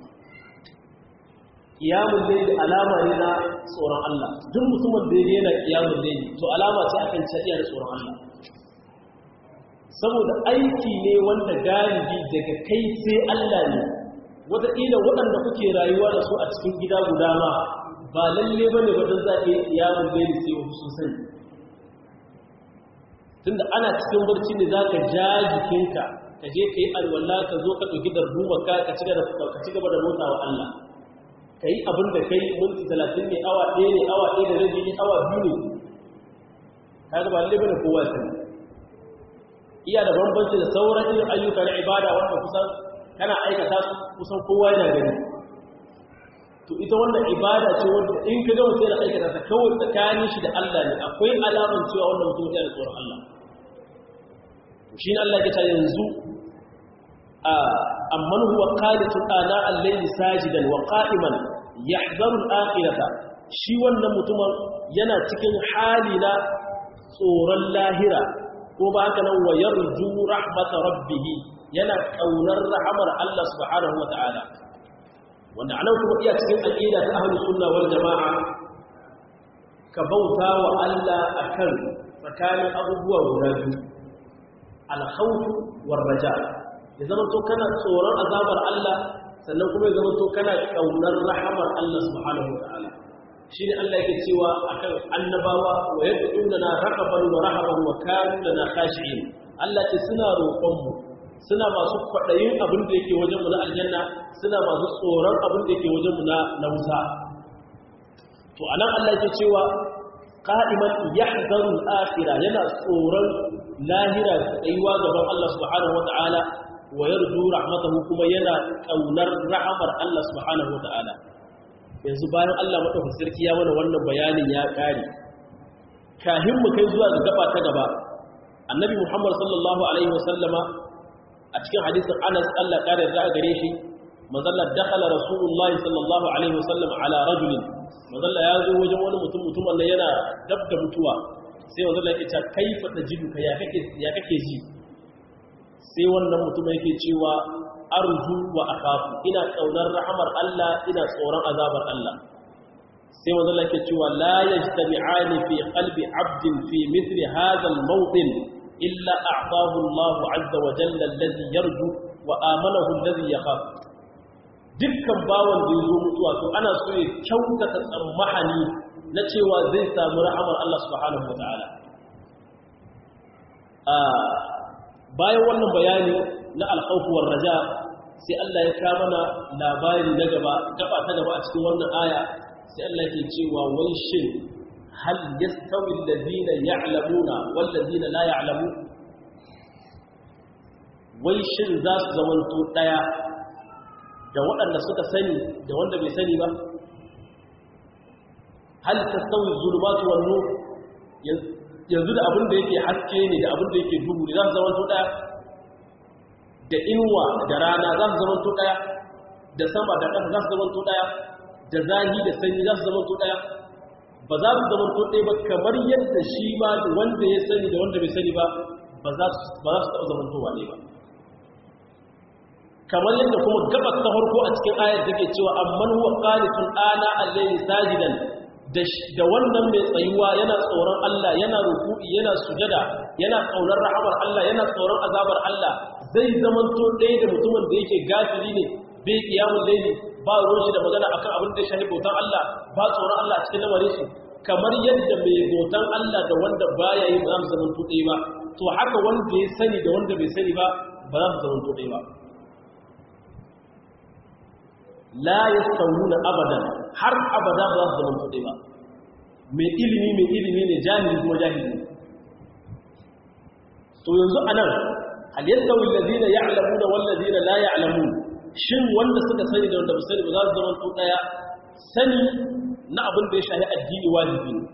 kiyamun laili alama ne na tsoron Allah duk mutumin da ya yana kiyamun laili to alama ce akan cariya da tsoron Allah saboda aiki ne wanda galibi daga kai sai Allah ne wataƙila waɗanda kuke rayuwa da su a cikin gida guda ma ba lalle bane ba don za ka yi kiyamun laili sai wasu sun sani tunda ana cikin barci ne za ka ja jikinka ka je ka yi alwala ka zo ka ɗauki darduma ka ka ci gaba da mota wa Allah ka yi abin da ka yi minti talatin ne awa ɗaya ne awa ɗaya da rabi ne awa biyu ne ka ga ba lalle bane kowa sani iya da bambanci da sauran irin ayyuka na ibada wanda kusan kana aikata su kusan kowa yana gani to ita wannan ibada ce wanda in ka ga mutum yana aikata ta kawai tsakanin shi da Allah ne akwai alaman cewa wannan mutum yana tsoron Allah to shi ne Allah ya ta yanzu a amman huwa qanitun ana al-layli sajidan wa qa'iman yahzaru al-akhirata shi wannan mutumin yana cikin hali na tsoron lahira ko ba haka nan wa yarju rahmata rabbih yana kaunar rahamar Allah subhanahu wa ta'ala wanda anan kuma iya cikin aqida ta ahlus sunna wal jamaa ka bauta wa Allah akan tsakanin abubuwa guda biyu al-khawf war raja ya zama to kana tsoron azabar Allah sannan kuma ya zama to kana kaunar rahamar Allah subhanahu wa ta'ala shine Allah yake cewa akan annabawa wa yad'una raqaban wa rahaban wa kanu lana khashi'in Allah ce suna roƙon mu suna masu kwaɗayin abin da yake wajenmu na aljanna suna masu tsoron abin da yake wajenmu na wuta to anan Allah yake cewa qa'iman yahzaru al-akhirah yana tsoron lahira tsayuwa gaban Allah subhanahu wata'ala wa yarju rahmatahu kuma yana kaunar rahamar Allah subhanahu wataala yanzu bayan Allah madaukakin sarki ya mana wannan bayanin ya kare kahin mu kai zuwa ga gaba ta gaba annabi Muhammad sallallahu alaihi wasallama a cikin hadisin Anas Allah kare da gare shi manzalla dakhala rasulullahi sallallahu alaihi wasallam ala rajulin manzalla ya zo wajen wani mutum mutum wanda yana dab da mutuwa sai manzalla yake cewa kaifa tajidu ka ya kake ya kake ji sai wannan mutum yake cewa arju wa akhafu ina kaunar rahmar Allah ina tsoron azabar Allah sai manzalla yake cewa la yajtami'ani fi qalbi 'abdin fi mithli hadha al-mawtin illa a'tahu Allah 'azza wa jalla alladhi yarju wa amanahu alladhi yakhaf dukkan bawan da ya zo mutuwa to ana so ya kyautata tsammahani na cewa zai samu rahamar Allah subhanahu wa ta'ala bayan wannan bayani na alkhawfuwar raja sai Allah ya kama na labari na gaba gaba ta gaba a cikin wannan aya sai Allah ke cewa wai shin hal yastawi alladhina ya'lamuna wal ladina la ya'lamun wai shin za su zamanto daya da waɗanda suka sani da wanda bai sani ba hal tastawi zulumatu wan nur yanzu da abin da yake haske ne da abin da yake duhu ne za su zama to daya da inuwa da rana za su zama to daya da sama da ƙasa za su zama to daya da zahi da sanyi za su zama to daya ba za su zama to daya ba kamar yadda shi ma wanda ya sani da wanda bai sani ba ba za su taɓa zama to wane ba kamar yadda kuma gabas ta farko a cikin ayar take cewa amman huwa qanitun ana al-layli sajidan da wannan mai tsayuwa yana tsoron Allah yana ruku'i yana sujada yana kaunar rahamar Allah yana tsoron azabar Allah zai zamanto ɗaya da mutumin da yake gafiri ne bai kiyamul layli ba ruwan shi da magana akan abin da ya shafi bautan Allah ba tsoron Allah cikin lamarin shi kamar yadda mai bautan Allah da wanda baya yi ba za su zamanto ɗaya ba to haka wanda ya sani da wanda bai sani ba ba za su zamanto ɗaya ba la yastawuna abadan har abada ba za su zama kuɗi ba mai ilimi mai ilimi ne jahili kuma jahili ne to yanzu anan hal yastawi alladhina ya'lamuna wal ladina la ya'lamun shin wanda suka sani da wanda ba sani ba za su zama to daya sani na abin da ya shafi addini wajibi ne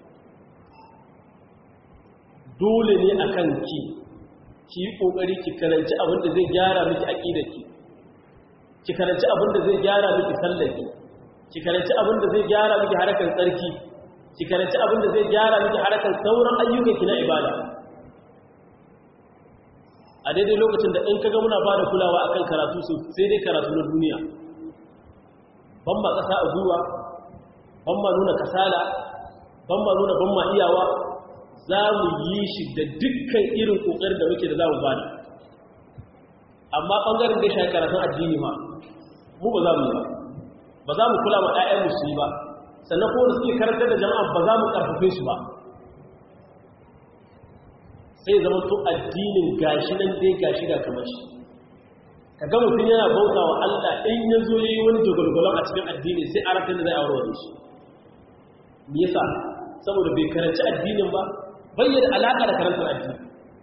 dole ne akan ki ki yi kokari ki karanci abin da zai gyara miki aqidarki ki karanci abin da zai gyara miki sallaki ki karanci abin da zai gyara miki harakan tsarki ki karanci abin da zai gyara miki harakan sauran ayyukan ki na ibada a daidai lokacin da in kaga muna bada kulawa akan karatu su sai dai karatu na duniya ban ma kasa a gwiwa ban ma nuna kasala ban ma nuna ban ma iyawa za mu yi shi da dukkan irin kokarin da muke da za mu bada amma ɓangaren da ya shafi karatun addini ma mu ba za mu yi ba ba za mu kula ma ɗayan musu yi ba sannan kuma da suke karantar da jama'a ba za mu ƙarfafe su ba sai zama to addinin gashi nan dai gashi ga kamar shi ka ga mutum yana bauta wa Allah in ya zo yi wani jagwalgwalon a cikin addini sai a rafin da zai aure wani shi me yasa saboda bai karanci addinin ba bayyana alaƙa da karantar addini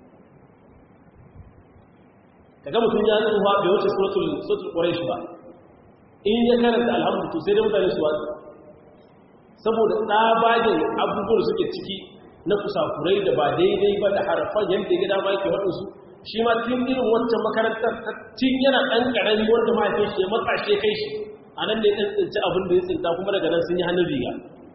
kaga mutum ya tsufa bai wuce suratul suratul quraish ba in ya karanta alhamdu to sai da mutane su wasu saboda tsabagen abubuwan suke ciki na kusakurai da ba daidai ba da harafan yadda gida ma yake waɗansu shi ma tun irin wancan makarantar tun yana ɗan ƙarami wanda mahaifin shi ya matsa shi kai shi a nan ne ɗan tsinci abin da ya tsinta kuma daga nan sun yi hannun riga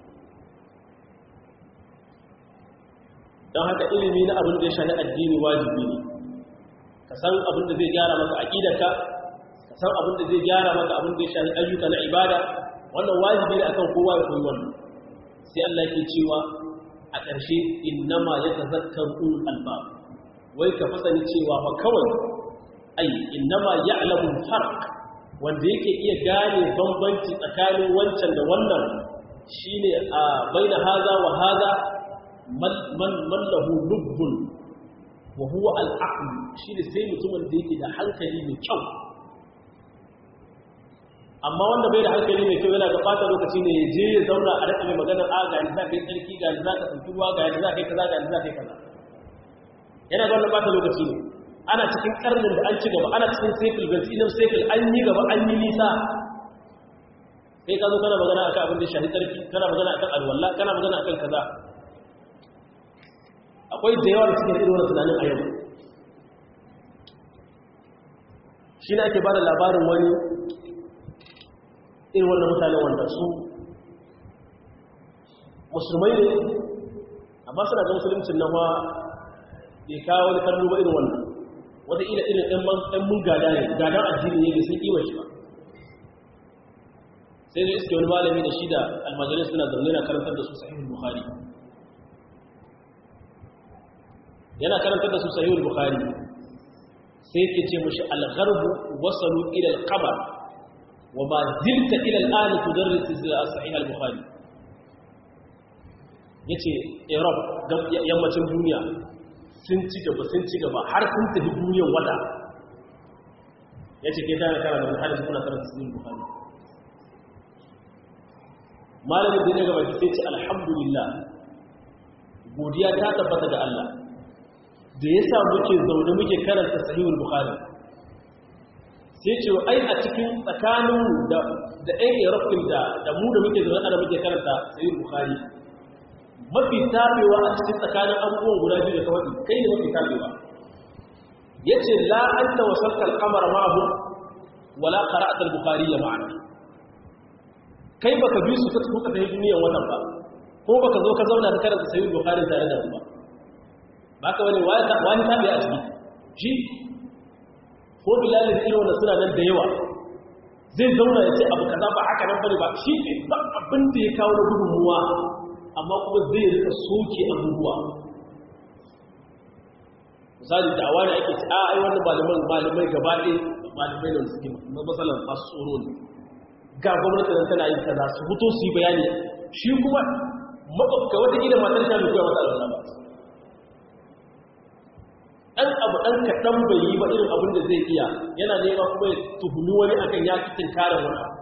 don haka ilimi na abin da ya shani addini wajibi ne ka san abin da zai gyara maka aqidarka ka san abin da zai gyara maka abin da ya shafi ayyuka na ibada wannan wajibi ne akan kowa ya koyi wannan sai Allah yake cewa a ƙarshe innama yatazakkaru ulul albab wai ka fasani cewa fa kawai ai innama ya'lamu farq wanda yake iya gane bambanci tsakanin wancan da wannan shine a baina haza wa haza man man lahu lubbun wa huwa al-aql shine sai mutumin da yake da hankali mai kyau amma wanda bai da hankali mai kyau yana gabata lokaci ne ya je ya zauna a rika mai magana a ga za ka yi tsarki ga za ka tsanki ruwa ga za ka yi kaza ga za ka yi kaza yana ga wannan bata lokaci ne ana cikin karnin da an ci gaba ana cikin sekul gantsinan sekul an yi gaba an yi nisa sai ka zo kana magana akan abin da shahi tsarki kana magana akan alwallah kana magana akan kaza akwai da yawa da suke irin wannan tunanin a yau shi ne ake ba da labarin wani irin wannan mutane wanda su musulmai ne amma suna ga musulmcin nan wa bai kawo wani karnu ba irin wannan wata ila irin ɗan mun gada ne gadan addini ne bai sun ƙiwa shi ba sai zai iske wani malami da shi da almajirai suna zaune na karantar da su sahihul bukhari yana karantar da su sahihul bukhari sai yake ce mushi al-gharbu wasalu ila al-qamar wa ma zilta ila al-an tudarris sahih al-bukhari yace Europe yammacin duniya sun ci gaba sun ci gaba har sun tafi duniyar wata yace ke tana kana da hadisi kuna karanta sahih al-bukhari malamin da ya gaba sai ce alhamdulillah godiya ta tabbata ga Allah da ya sa muke zaune muke karanta sahihul bukhari sai ce ai a cikin tsakanin da da ɗan irafin da da mu da muke zaune ana muke karanta sahihul bukhari mafi tabewa a cikin tsakanin abubuwan guda biyu da kawai kai ne mafi tabewa yace la anta wasalta al-qamar ma'ahu wala qara'ta al-bukhari ma'ana kai baka bi su kuka tafi duniyar wannan ba ko baka zo ka zauna ka karanta sahihul bukhari tare da mu ba baka wani wani tabi a ciki shi ko bilal da irin wannan suna nan da yawa zai zauna ya ce abu kaza ba haka nan bane ba shi ne ba abin da ya kawo na gudunmuwa amma kuma zai rika soke abubuwa misali da awani ake ci a ai wannan malaman malamai gaba ɗaya malamai da suke matsalar masu tsoro ne ga gwamnati nan tana yin kaza su fito su yi bayani shi kuma makwabta wata gida matar ta bai koya mata alwala ba ɗan abu ɗan kaɗan bai yi ba irin abin da zai iya yana nema kuma ya tuhumi wani akan ya fi tinkarar wani abu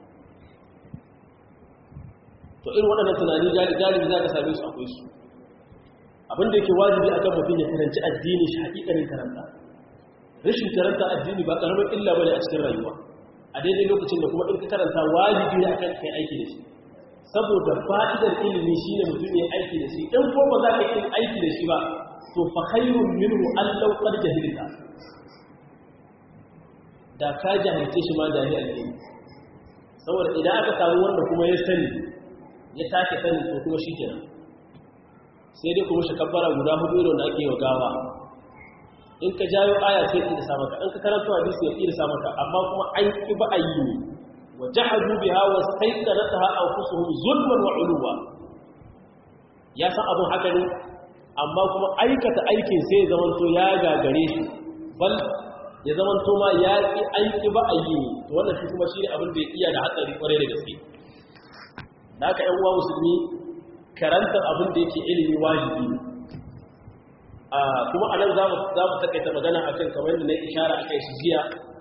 to irin waɗannan tunani galibi za ka same su akwai su abin da yake wajibi akan mutum ya karanci addini shi haƙiƙanin karanta rashin karanta addini ba ƙaramin illa bane a cikin rayuwa a daidai lokacin da kuma in ka karanta wajibi ne akan kai aiki da shi saboda fa'idar ilimi shine mutum ya aiki da shi in ko ba za ka yi aiki da shi ba to fa khairun minhu an law qad jahilta da ka jahilce shi ma jahil alheri saboda idan aka samu wanda kuma ya sani ya take sani to kuma shikenan sai dai kuma shakabbara guda hudu irin da ake yi wa gawa in ka jayo aya sai ya sa maka in ka karanta hadisi ya irsa maka amma kuma an ki ba a yi ne wa jahadu biha wa sayqanataha anfusuhum zulman wa uluwa ya san abun haka ne amma kuma aikata aikin sai ya zamanto ya gagare shi bal ya zamanto ma ya ki aiki ba a yi ne to wannan shi kuma shine abin da ya iya da hatsari kwarai da gaske da haka ƴan uwa musulmi karantar abin da yake ilimi wajibi ne kuma a nan za mu takaita magana a kan kamar yadda na ishara a kai shi jiya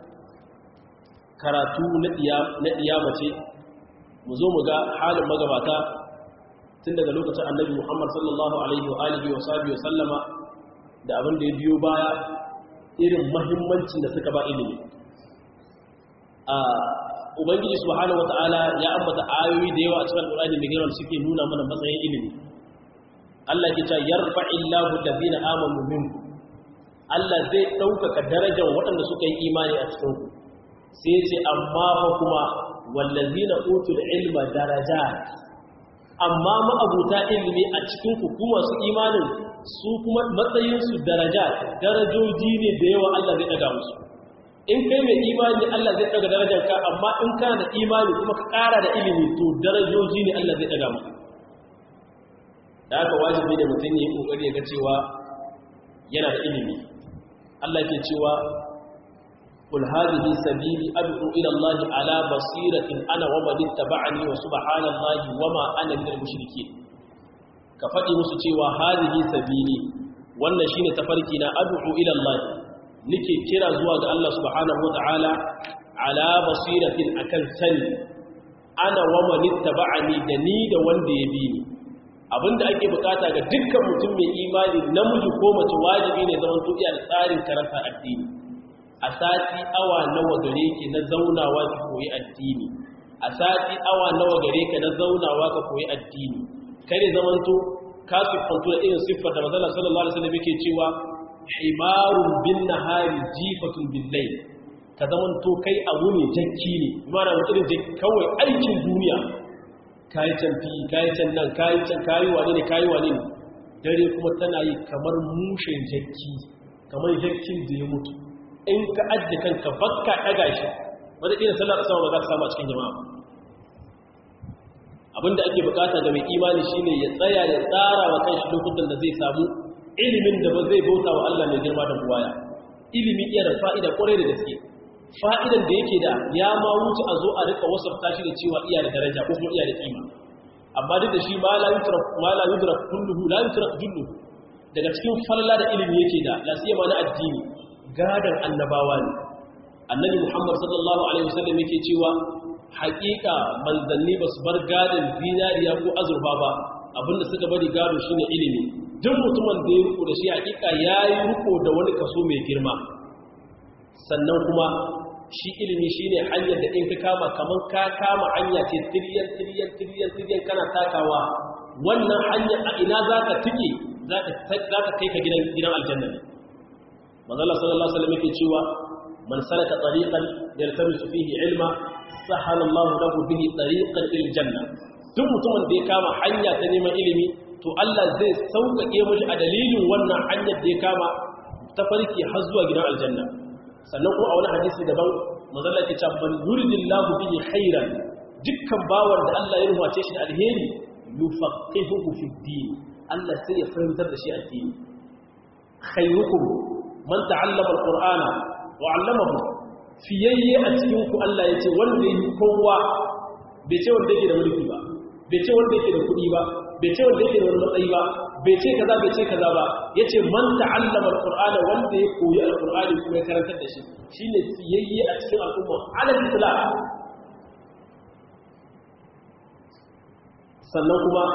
karatu na ɗiya mace mu zo mu ga halin magabata tun daga lokacin annabi muhammad sallallahu alaihi wa alihi wa sabi wa sallama da abin da ya biyo baya irin mahimmancin da suka ba ilimi a ubangiji subhanahu wata'ala ya ambata ayoyi da yawa a cikin alƙur'ani mai girma suke nuna mana matsayin ilimi Allah ke ta yarfa'illahu allazina amanu minkum Allah zai ɗaukaka darajar waɗanda suka yi imani a cikin ku sai ce amma fa kuma wallazina utul ilma darajat amma ma'abuta ilimi a cikin ku kuma su imanin su kuma matsayin su darajat darajoji ne da yawa Allah zai daga musu in kai mai imani Allah zai daga darajar ka amma in kana da imani kuma ka ƙara da ilimi to darajoji ne Allah zai daga maka da aka wajibi da mutum ya yi ƙoƙari ya ga cewa yana da ilimi Allah ke cewa kul hadhihi sabili ad'u ila Allah ala basiratin ana wa man ittaba'ani wa subhanallahi wa ma ana minal mushrikeen ka faɗi musu cewa hadhihi sabili wannan shine tafarki na ad'u ila Allah nake kira zuwa ga Allah subhanahu wa ta'ala ala basiratin akan sani ana wa man ittaba'ani da ni da wanda ya bi ni abinda ake bukata ga dukkan mutum mai imani namiji ko mace wajibi ne zaman tuɗiya da tsarin karanta addini a sati awa nawa gare ki na zaunawa ki koyi addini a sati awa nawa gare ka na zaunawa ka koyi addini kare zaman to ka siffantu da irin siffar da manzon sallallahu alaihi wasallam yake cewa himarun bin nahari jifatun bil layl ka zaman to kai abu ne jakki ne mana mutum jakki kawai aikin duniya kayi can fi kayi can nan kayi can kayi wane ne kayi wane ne dare kuma tana yi kamar mushen jakki kamar jakkin da ya mutu in ka ajiye kanka bakka ɗaga shi wadda ƙila sallar sama ba za ka samu a cikin jama'a abinda ake bukata ga mai imani shine ya tsaya ya tsara wa kanshi lokutan da zai samu ilimin da ba zai bauta wa Allah mai girma da buwaya ilimi iya da fa'ida kwarai da gaske fa'idan da yake da ya ma wuce a zo a rika wasafta shi da cewa iya da daraja ko kuma iya da kima amma duk da shi ma la yutrak ma la yudrak kulluhu la yutrak julluhu daga cikin falala da ilimi yake da la siyama na addini gadan annabawa ne annabi Muhammad sallallahu alaihi wasallam yake cewa haƙiƙa manzanni ba su bar gadan zinariya ko azurfa ba abinda suka bari gado shine ilimi duk mutumin da ya riko da shi haƙiƙa yayi riko da wani kaso mai girma sannan kuma shi ilimi shine hanyar da in ka kama kaman ka kama hanya ce tiryan tiryan tiryan tiryan kana takawa wannan hanyar a ina zaka tike zaka zaka kai ka gidan gidan aljanna ne manzo Allah sallallahu alaihi wasallam yake cewa man salaka tariqan yaltamisu fihi ilma sahala Allah lahu bihi tariqan ila janna duk mutumin da ya kama hanya ta neman ilimi to Allah zai sauƙaƙe mishi a dalilin wannan hanyar da ya kama ta farki har zuwa gidan aljanna sannan kuma a wani hadisi daban mazalla ke ce man yuridillahu bihi khairan dukkan bawar da Allah ya rubuce shi alheri yufaqihuhu fi din Allah sai ya fahimtar da shi addini khairukum man ta'allama alqur'ana wa 'allamahu fiyayye a cikin ku Allah yace wanda yake kowa bai ce wanda yake da mulki ba bai ce wanda yake da kuɗi ba bai ce wanda yake da wani matsayi ba bai ce kaza bai ce kaza ba yace man ta'allama alqur'ana wanda ya koyi alqur'ani kuma ya karantar da shi shine siyayye a cikin al'umma alal islam sannan kuma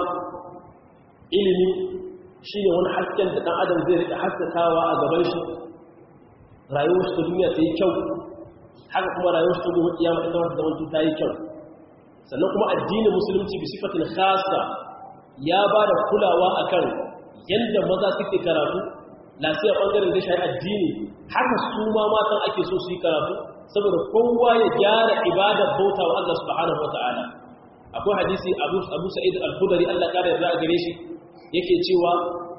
ilimi shine wani hasken da dan adam zai rika haskakawa a gaban shi rayuwar shi ta duniya ta yi kyau haka kuma rayuwar shi ta gobe kiyama ita wata zaman ta yi kyau sannan kuma addinin musulunci bi sifatin khassa ya ba da kulawa akan yadda maza suke karatu lafiyar ɓangaren da shayi addini haka su ma matan ake so su yi karatu saboda kowa ya gyara ibadar bauta wa Allah subhanahu wata'ala akwai hadisi abu sa'id al-khudari Allah kare yarda gare shi yake cewa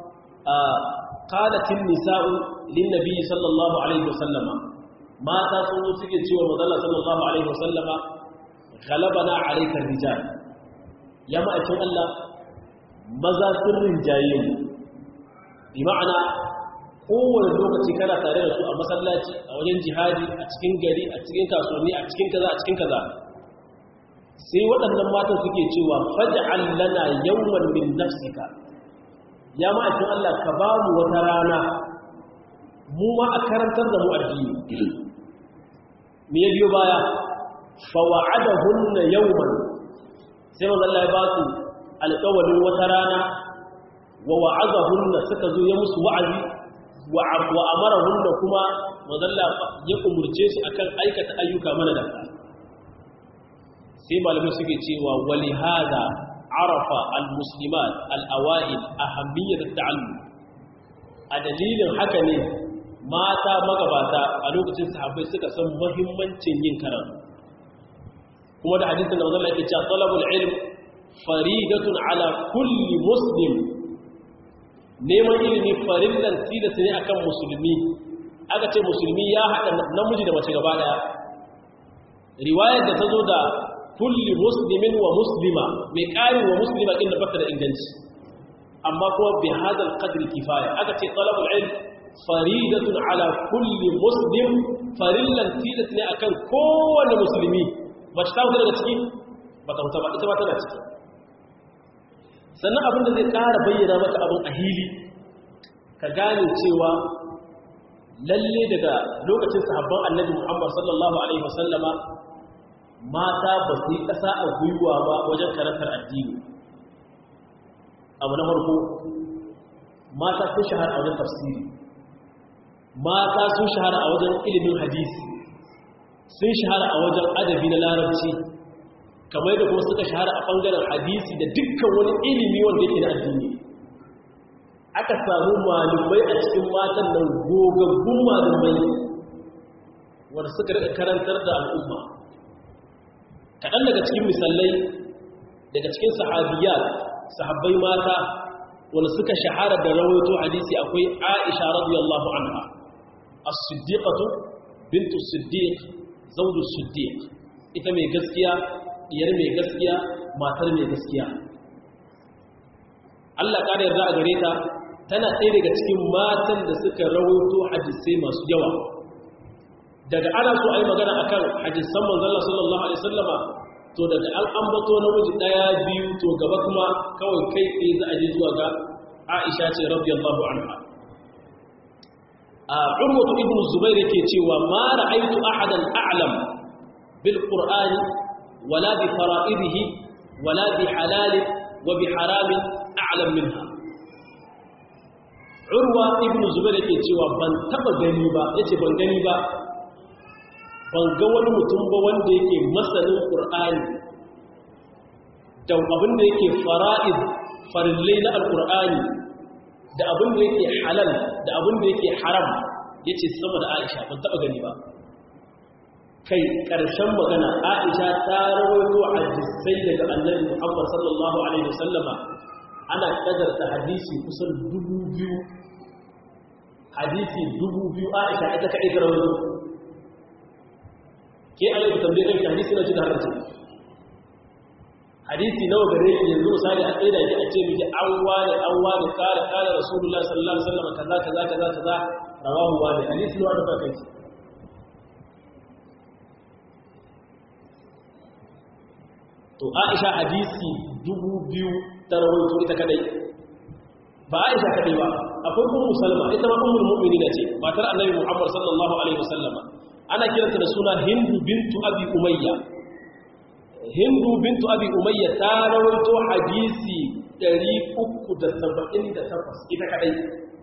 qalatin nisa'u lin nabiy sallallahu alaihi wasallama mata sun zo suke cewa manzo sallallahu alaihi wasallama ghalabana alayka rijal ya ma'aikin Allah maza sun rinjaye mu bi ma'ana kowane lokaci kana tare da su a masallaci a wajen jihadi a cikin gari a cikin kasuwanni a cikin kaza a cikin kaza sai waɗannan matan suke cewa faj'al lana yawman min nafsika ya ma'aikin Allah ka ba mu wata rana mu ma a karantar da mu addini me ya biyo baya fa wa'adahunna yawman sai manzo Allah ya ba su alƙawalin wata rana wa wa'azahunna suka zo ya musu wa'azi wa amarahunna kuma mazalla ya umurce su akan aikata ayyuka mana da sai malamai suke cewa wali hada arafa almuslimat alawail ahammiyat at-ta'allum a dalilin haka ne mata magabata a lokacin sahabbai suka san muhimmancin yin karatu kuma da hadisin da mazalla yake cewa talabul ilm faridatun ala kulli muslim neman ilimi farillan tilasta ne akan musulmi aka ce musulmi ya haɗa namiji da mace gaba ɗaya riwayar da ta zo da kulli muslimin wa muslima mai ƙari wa muslima inda bata da inganci amma kuma bi hadal qadri kifaya aka ce talabul ilm faridatun ala kulli muslim farillan tilasta ne akan kowane musulmi mace ta wuce daga ciki ba ta wuce ba ita ba tana ciki sannan abin da zai ƙara bayyana maka abin a hili ka gane cewa lalle daga lokacin sahabban annabi muhammad sallallahu alaihi wasallama mata ba su yi ƙasa a gwiwa ba wajen karantar addini abu na farko mata sun shahara a wajen tafsiri mata sun shahara a wajen ilimin hadisi sun shahara a wajen adabi na larabci kamar da kuma suka shahara a ɓangaren hadisi da dukkan wani ilimi wanda yake na addini aka samu malumai a cikin matan nan gogaggun malumai wanda suka rika karantar da al'umma kaɗan daga cikin misalai daga cikin sahabiyat sahabbai mata wanda suka shahara da rawaito hadisi akwai aisha radiyallahu anha as-siddiqatu bintu siddiq zawdu siddiq ita mai gaskiya diyar mai gaskiya matar mai gaskiya Allah ƙara yarda a gare ta tana ɗaya daga cikin matan da suka rawaito hadisai masu yawa daga ana so a yi magana a kan hadisan manzala sallallahu alaihi sallama to daga an ambato namiji ɗaya biyu to gaba kuma kawai kai tsaye za a je zuwa ga aisha ce radiyallahu anha a urwatu ibn zubair yake cewa ma ra'aytu ahadan a'lam bil qur'ani wala bi fara'idihi wala bi halal wa bi haram a'lam minha urwa ibn zubair yake cewa ban taba gani ba yace ban gani ba ban ga wani mutum ba wanda yake masanin qur'ani da abin da yake fara'id farillai na alqur'ani da abin da yake halal da abin da yake haram yace sama da Aisha ban taba gani ba kai karshen magana Aisha ta rawaito hadisai daga Annabi Muhammad sallallahu alaihi wasallama ana kadarta hadisi kusan dubu biyu hadisi dubu biyu Aisha ita kadai ta rawaito ke alaihi tambaye kanki hadisi na cikin haramta hadisi nawa gare ki yanzu misali a tsaye da ki a ce miki an wani an wani kare kare rasulullahi sallallahu alaihi wasallam kaza kaza kaza kaza rawahu wani hadisi nawa da kai to Aisha hadisi dubu biyu ta rawaito ita kadai ba Aisha kadai ba akwai ummu Salma ita ma ummul mu'minina ce matar Annabi Muhammad sallallahu alaihi wasallam ana kiranta da suna Hindu bintu Abi Umayya hindu bintu abi umayya ta rawaito hadisi 378 ita kadai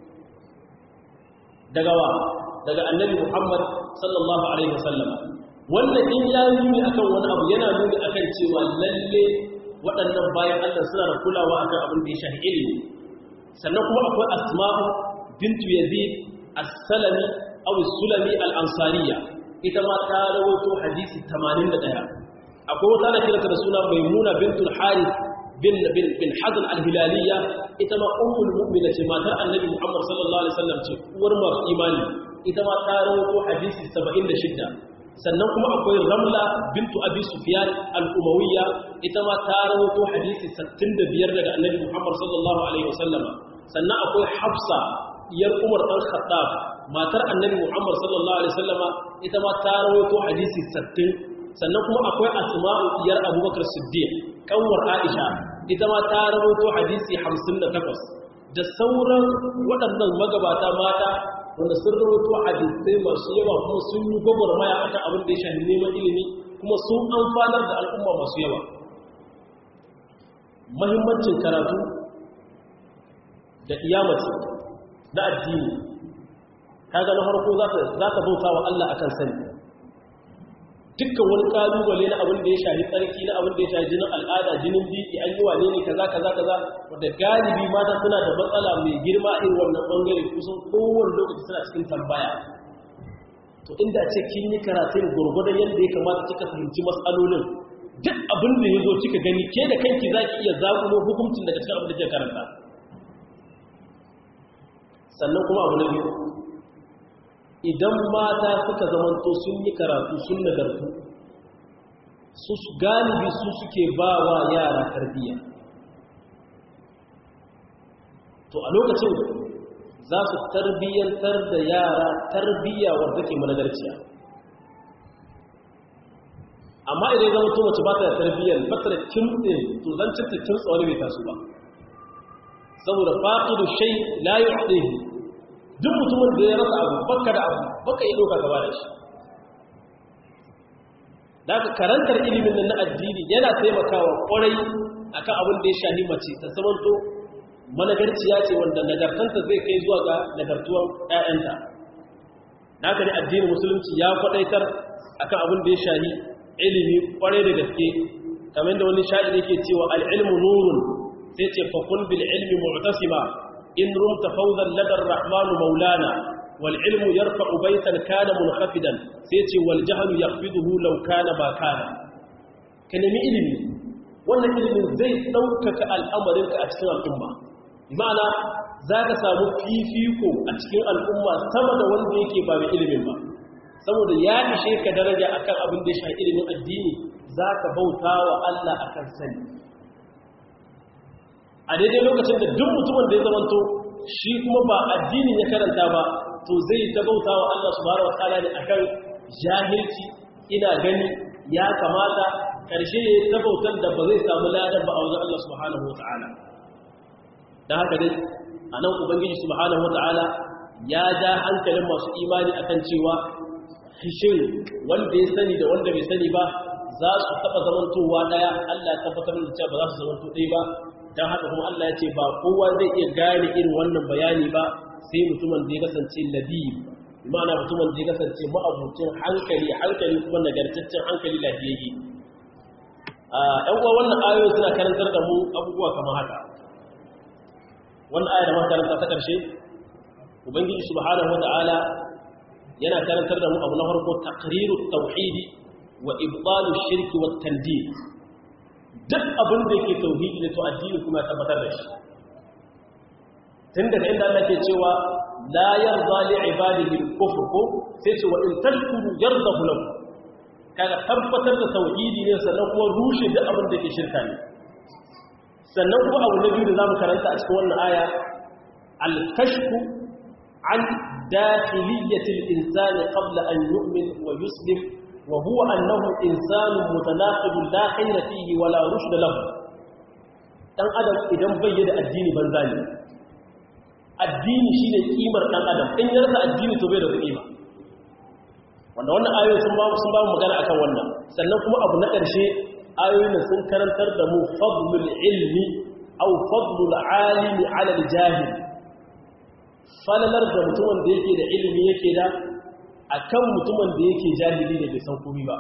daga wa daga annabi muhammad sallallahu alaihi wasallam wannan in ya nuni akan wani abu yana nuni akan cewa lalle waɗannan bayan Allah suna da kulawa akan abin da ya shafi ilimi sannan kuma akwai asma'u bintu yazid as-salami aw as-sulami al-ansariya ita ma ta rawaito hadisi 81 akwai wata da kiranta da suna maimuna bintul harith bin bin bin hazan al-hilaliya ita ma ummul mu'mina ce matar annabi muhammad sallallahu alaihi wasallam ce uwar masu imani ita ma ta rawaito hadisi 76 sannan kuma akwai ramla bintu abi sufyan al-umawiyya ita ma ta rawaito hadisi 65 daga annabi muhammad sallallahu alaihi wasallam sannan akwai hafsa diyar umar dan khattab matar annabi muhammad sallallahu alaihi wasallama ita ma ta rawaito hadisi 60 sannan kuma akwai asma'u diyar abubakar siddiq kanwar aisha ita ma ta rawaito hadisi 58 da sauran waɗannan magabata mata wanda sun rawaito hadisai masu yawa kuma sun yi gwagwarmaya akan abin da ya shafi neman ilimi kuma sun amfanar da al'umma masu yawa mahimmancin karatu da iyamaci na addini kaga na farko za ka bauta wa Allah akan sani dukkan wani kalubale na abin da ya shafi tsarki na abin da ya shafi jinin al'ada jinin biki an yi wane ne kaza kaza kaza wanda galibi mata suna da matsala mai girma irin wannan bangare kusan kowane lokaci suna cikin tambaya to inda ce kin yi karatun gurgurdan yadda ya kamata kika fahimci matsalolin duk abin da ya zo kika gani ke da kanki za ki iya zaƙulo hukuncin daga cikin abin da kika karanta sannan kuma abu na biyu idan mata suka zamanto sun yi karatu sun nagartu su galibi su suke ba wa yara tarbiyya to a lokacin za su tarbiyyantar da yara tarbiyya wadda ke managarciya amma idan zama to mace ba ta da tarbiyyar ba ta da kimtse to zan cinta kimtsa wani bai taso ba saboda fa'idu shai la yu'tihi duk mutumin da ya rasa abu baka da abu baka yi doka gaba da shi da aka karantar ilimin nan na addini yana taimakawa kwarai akan abin da ya shahi mace ta zamanto managarciya ce wanda nagartanta zai kai zuwa ga nagartuwan ƴaƴanta haka ne addinin musulunci ya kwadaitar akan abin da ya shahi ilimi kwarai da gaske kamar da wani sha'ir yake cewa al-ilmu nurun sai ce fa kun bil ilmi mu'tasima in rumta fawzan ladar rahmanu maulana wal ilmu yarfa'u baytan kana munhafidan sai ce wal jahlu yakhfiduhu law kana ma kana ka nemi ilimi wannan ilimin zai ɗaukaka al'amarinka a cikin al'umma ma'ana za ka samu fifiko a cikin al'umma sama da wanda yake ba mai ilimin ba saboda ya ishe ka daraja akan abin da ya sha ilimin addini za ka bauta wa Allah akan sani a daidai lokacin da duk mutumin da ya zamanto shi kuma ba addini ya karanta ba to zai ta bauta wa Allah subhanahu wa ta'ala ne akan jahilci ina gani ya kamata ƙarshe ya yi bautar da ba zai samu ladan ba a wajen Allah subhanahu wa ta'ala da haka dai a nan ubangiji subhanahu wa ta'ala ya ja hankalin masu imani akan cewa shin wanda ya sani da wanda bai sani ba za su taɓa zamantowa ɗaya Allah ya tabbatar da cewa ba za su zamanto ɗaya ba don haka kuma Allah ya ce ba kowa zai iya gane irin wannan bayani ba sai mutumin da ya kasance labib ma'ana mutumin da ya kasance ma'abucin hankali hankali kuma nagartaccen hankali lafiyayye ‘yan uwa wannan ayoyi suna karantar da mu abubuwa kamar haka wannan aya da makaranta ta ƙarshe ubangiji subhanahu wata'ala yana karantar da mu abu na farko taqriru tauhidi wa ibtalu shirki wa tandid duk abin da yake tauhidi da to addini kuma tabbatar da shi tun daga inda Allah ke cewa la yarda li ibadihi al-kufr ko sai ce wa in tashkuru yardahu lakum kaga tabbatar da tauhidi ne sannan kuma rushe duk abin da ke shirka ne sannan kuma abu na biyu da zamu karanta a cikin wannan aya al-kashfu an dakhiliyyati al-insani qabla an yu'min wa yuslim wa huwa annahu insanun mutanaqid la khayra fihi wa la rushd lahu dan adam idan bai da addini banza ne addini shine kimar dan adam in ya rasa addini to bai da kima wanda wannan ayoyi sun ba sun ba mu magana akan wannan sannan kuma abu na ƙarshe ayoyin sun karantar da mu fadlul ilmi aw fadlul alimi ala al-jahil falalar da mutumin da yake da ilimi yake da akan mutumin da yake jahili ne bai san komai ba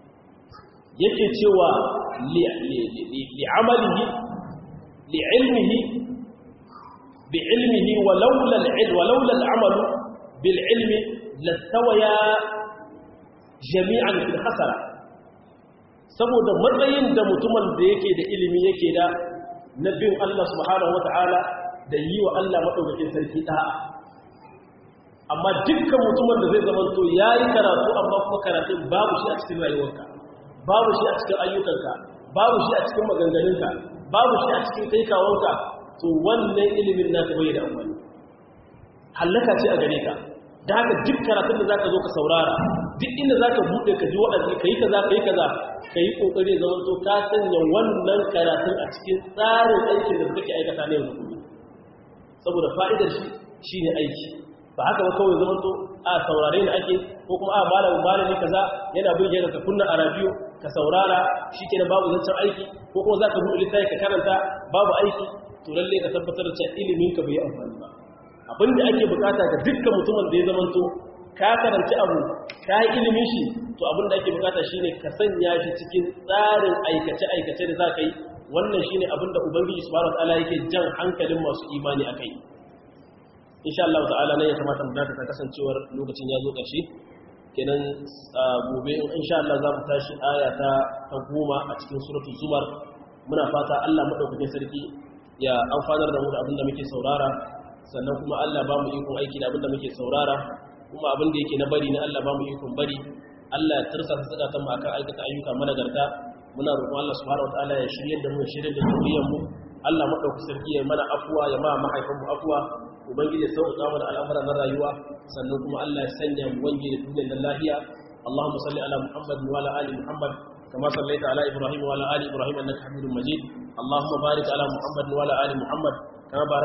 yake cewa li amalihi li ilmihi bi ilmihi wa laula al-ilm wa laula al-amal bil ilmi lastawaya jami'an fil hasara saboda matsayin da mutumin da yake da ilimi yake da na bin Allah subhanahu wata'ala da yi wa Allah madaukakin sarki da'a amma dukkan mutumin da zai zamanto yayi karatu amma kuma karatun babu shi a cikin rayuwarka babu shi a cikin ayyukanka babu shi a cikin maganganunka babu shi a cikin kaikawanka to wannan ilimin naka bai da amfani hallaka ce a gare ka da haka duk karatun da zaka zo ka saurara duk inda zaka bude ka ji wa'azi kai kaza kai kaza kai kokari zaman to ka sanya wannan karatun a cikin tsarin aikin da kake aikata ne yanzu kuma saboda fa'idar shi shine aiki ba haka ba kawai zaman to a saurare ne ake ko kuma a malamin malami kaza yana burge ka kunna a radio ka saurara shikenan babu zancen aiki ko kuma zaka bude littafi ka karanta babu aiki to lalle ka tabbatar da cewa ilimin ka bai amfani ba abinda ake bukata ga dukkan mutumin da ya zamanto ka karanci abu ka yi ilimin shi to abinda ake bukata shine ka sanya shi cikin tsarin aikace-aikace da za ka yi wannan shine abinda ubangiji subhanahu wataala yake jan hankalin masu imani akai insha Allah ta'ala ne ya kamata mu dakata kasancewar lokacin ya zo ƙarshe kenan gobe insha Allah za mu tashi aya ta ta goma a cikin suratul zumar muna fata Allah madaukakin sarki ya amfanar da mu da abinda muke saurara sannan kuma Allah ba mu ikon aiki da abinda muke saurara kuma abinda yake na bari na Allah ba mu ikon bari Allah ya tursa su tsaka mu akan aikata ayyuka managarta muna roƙon Allah subhanahu wataala ya shirye da mu shirye da zuriyar mu Allah madauki sarki ya mana afuwa ya ma mahaifan mu afuwa ubangiji ya sauƙaƙa mana al'amuran na rayuwa sannan kuma Allah ya sanya mu wange da duniyar da lafiya Allahumma salli ala Muhammad wa ala ali Muhammad كما صليت على إبراهيم وعلى آل إبراهيم أنك حميد مجيد اللهم بارك على محمد وعلى آل محمد كما بارك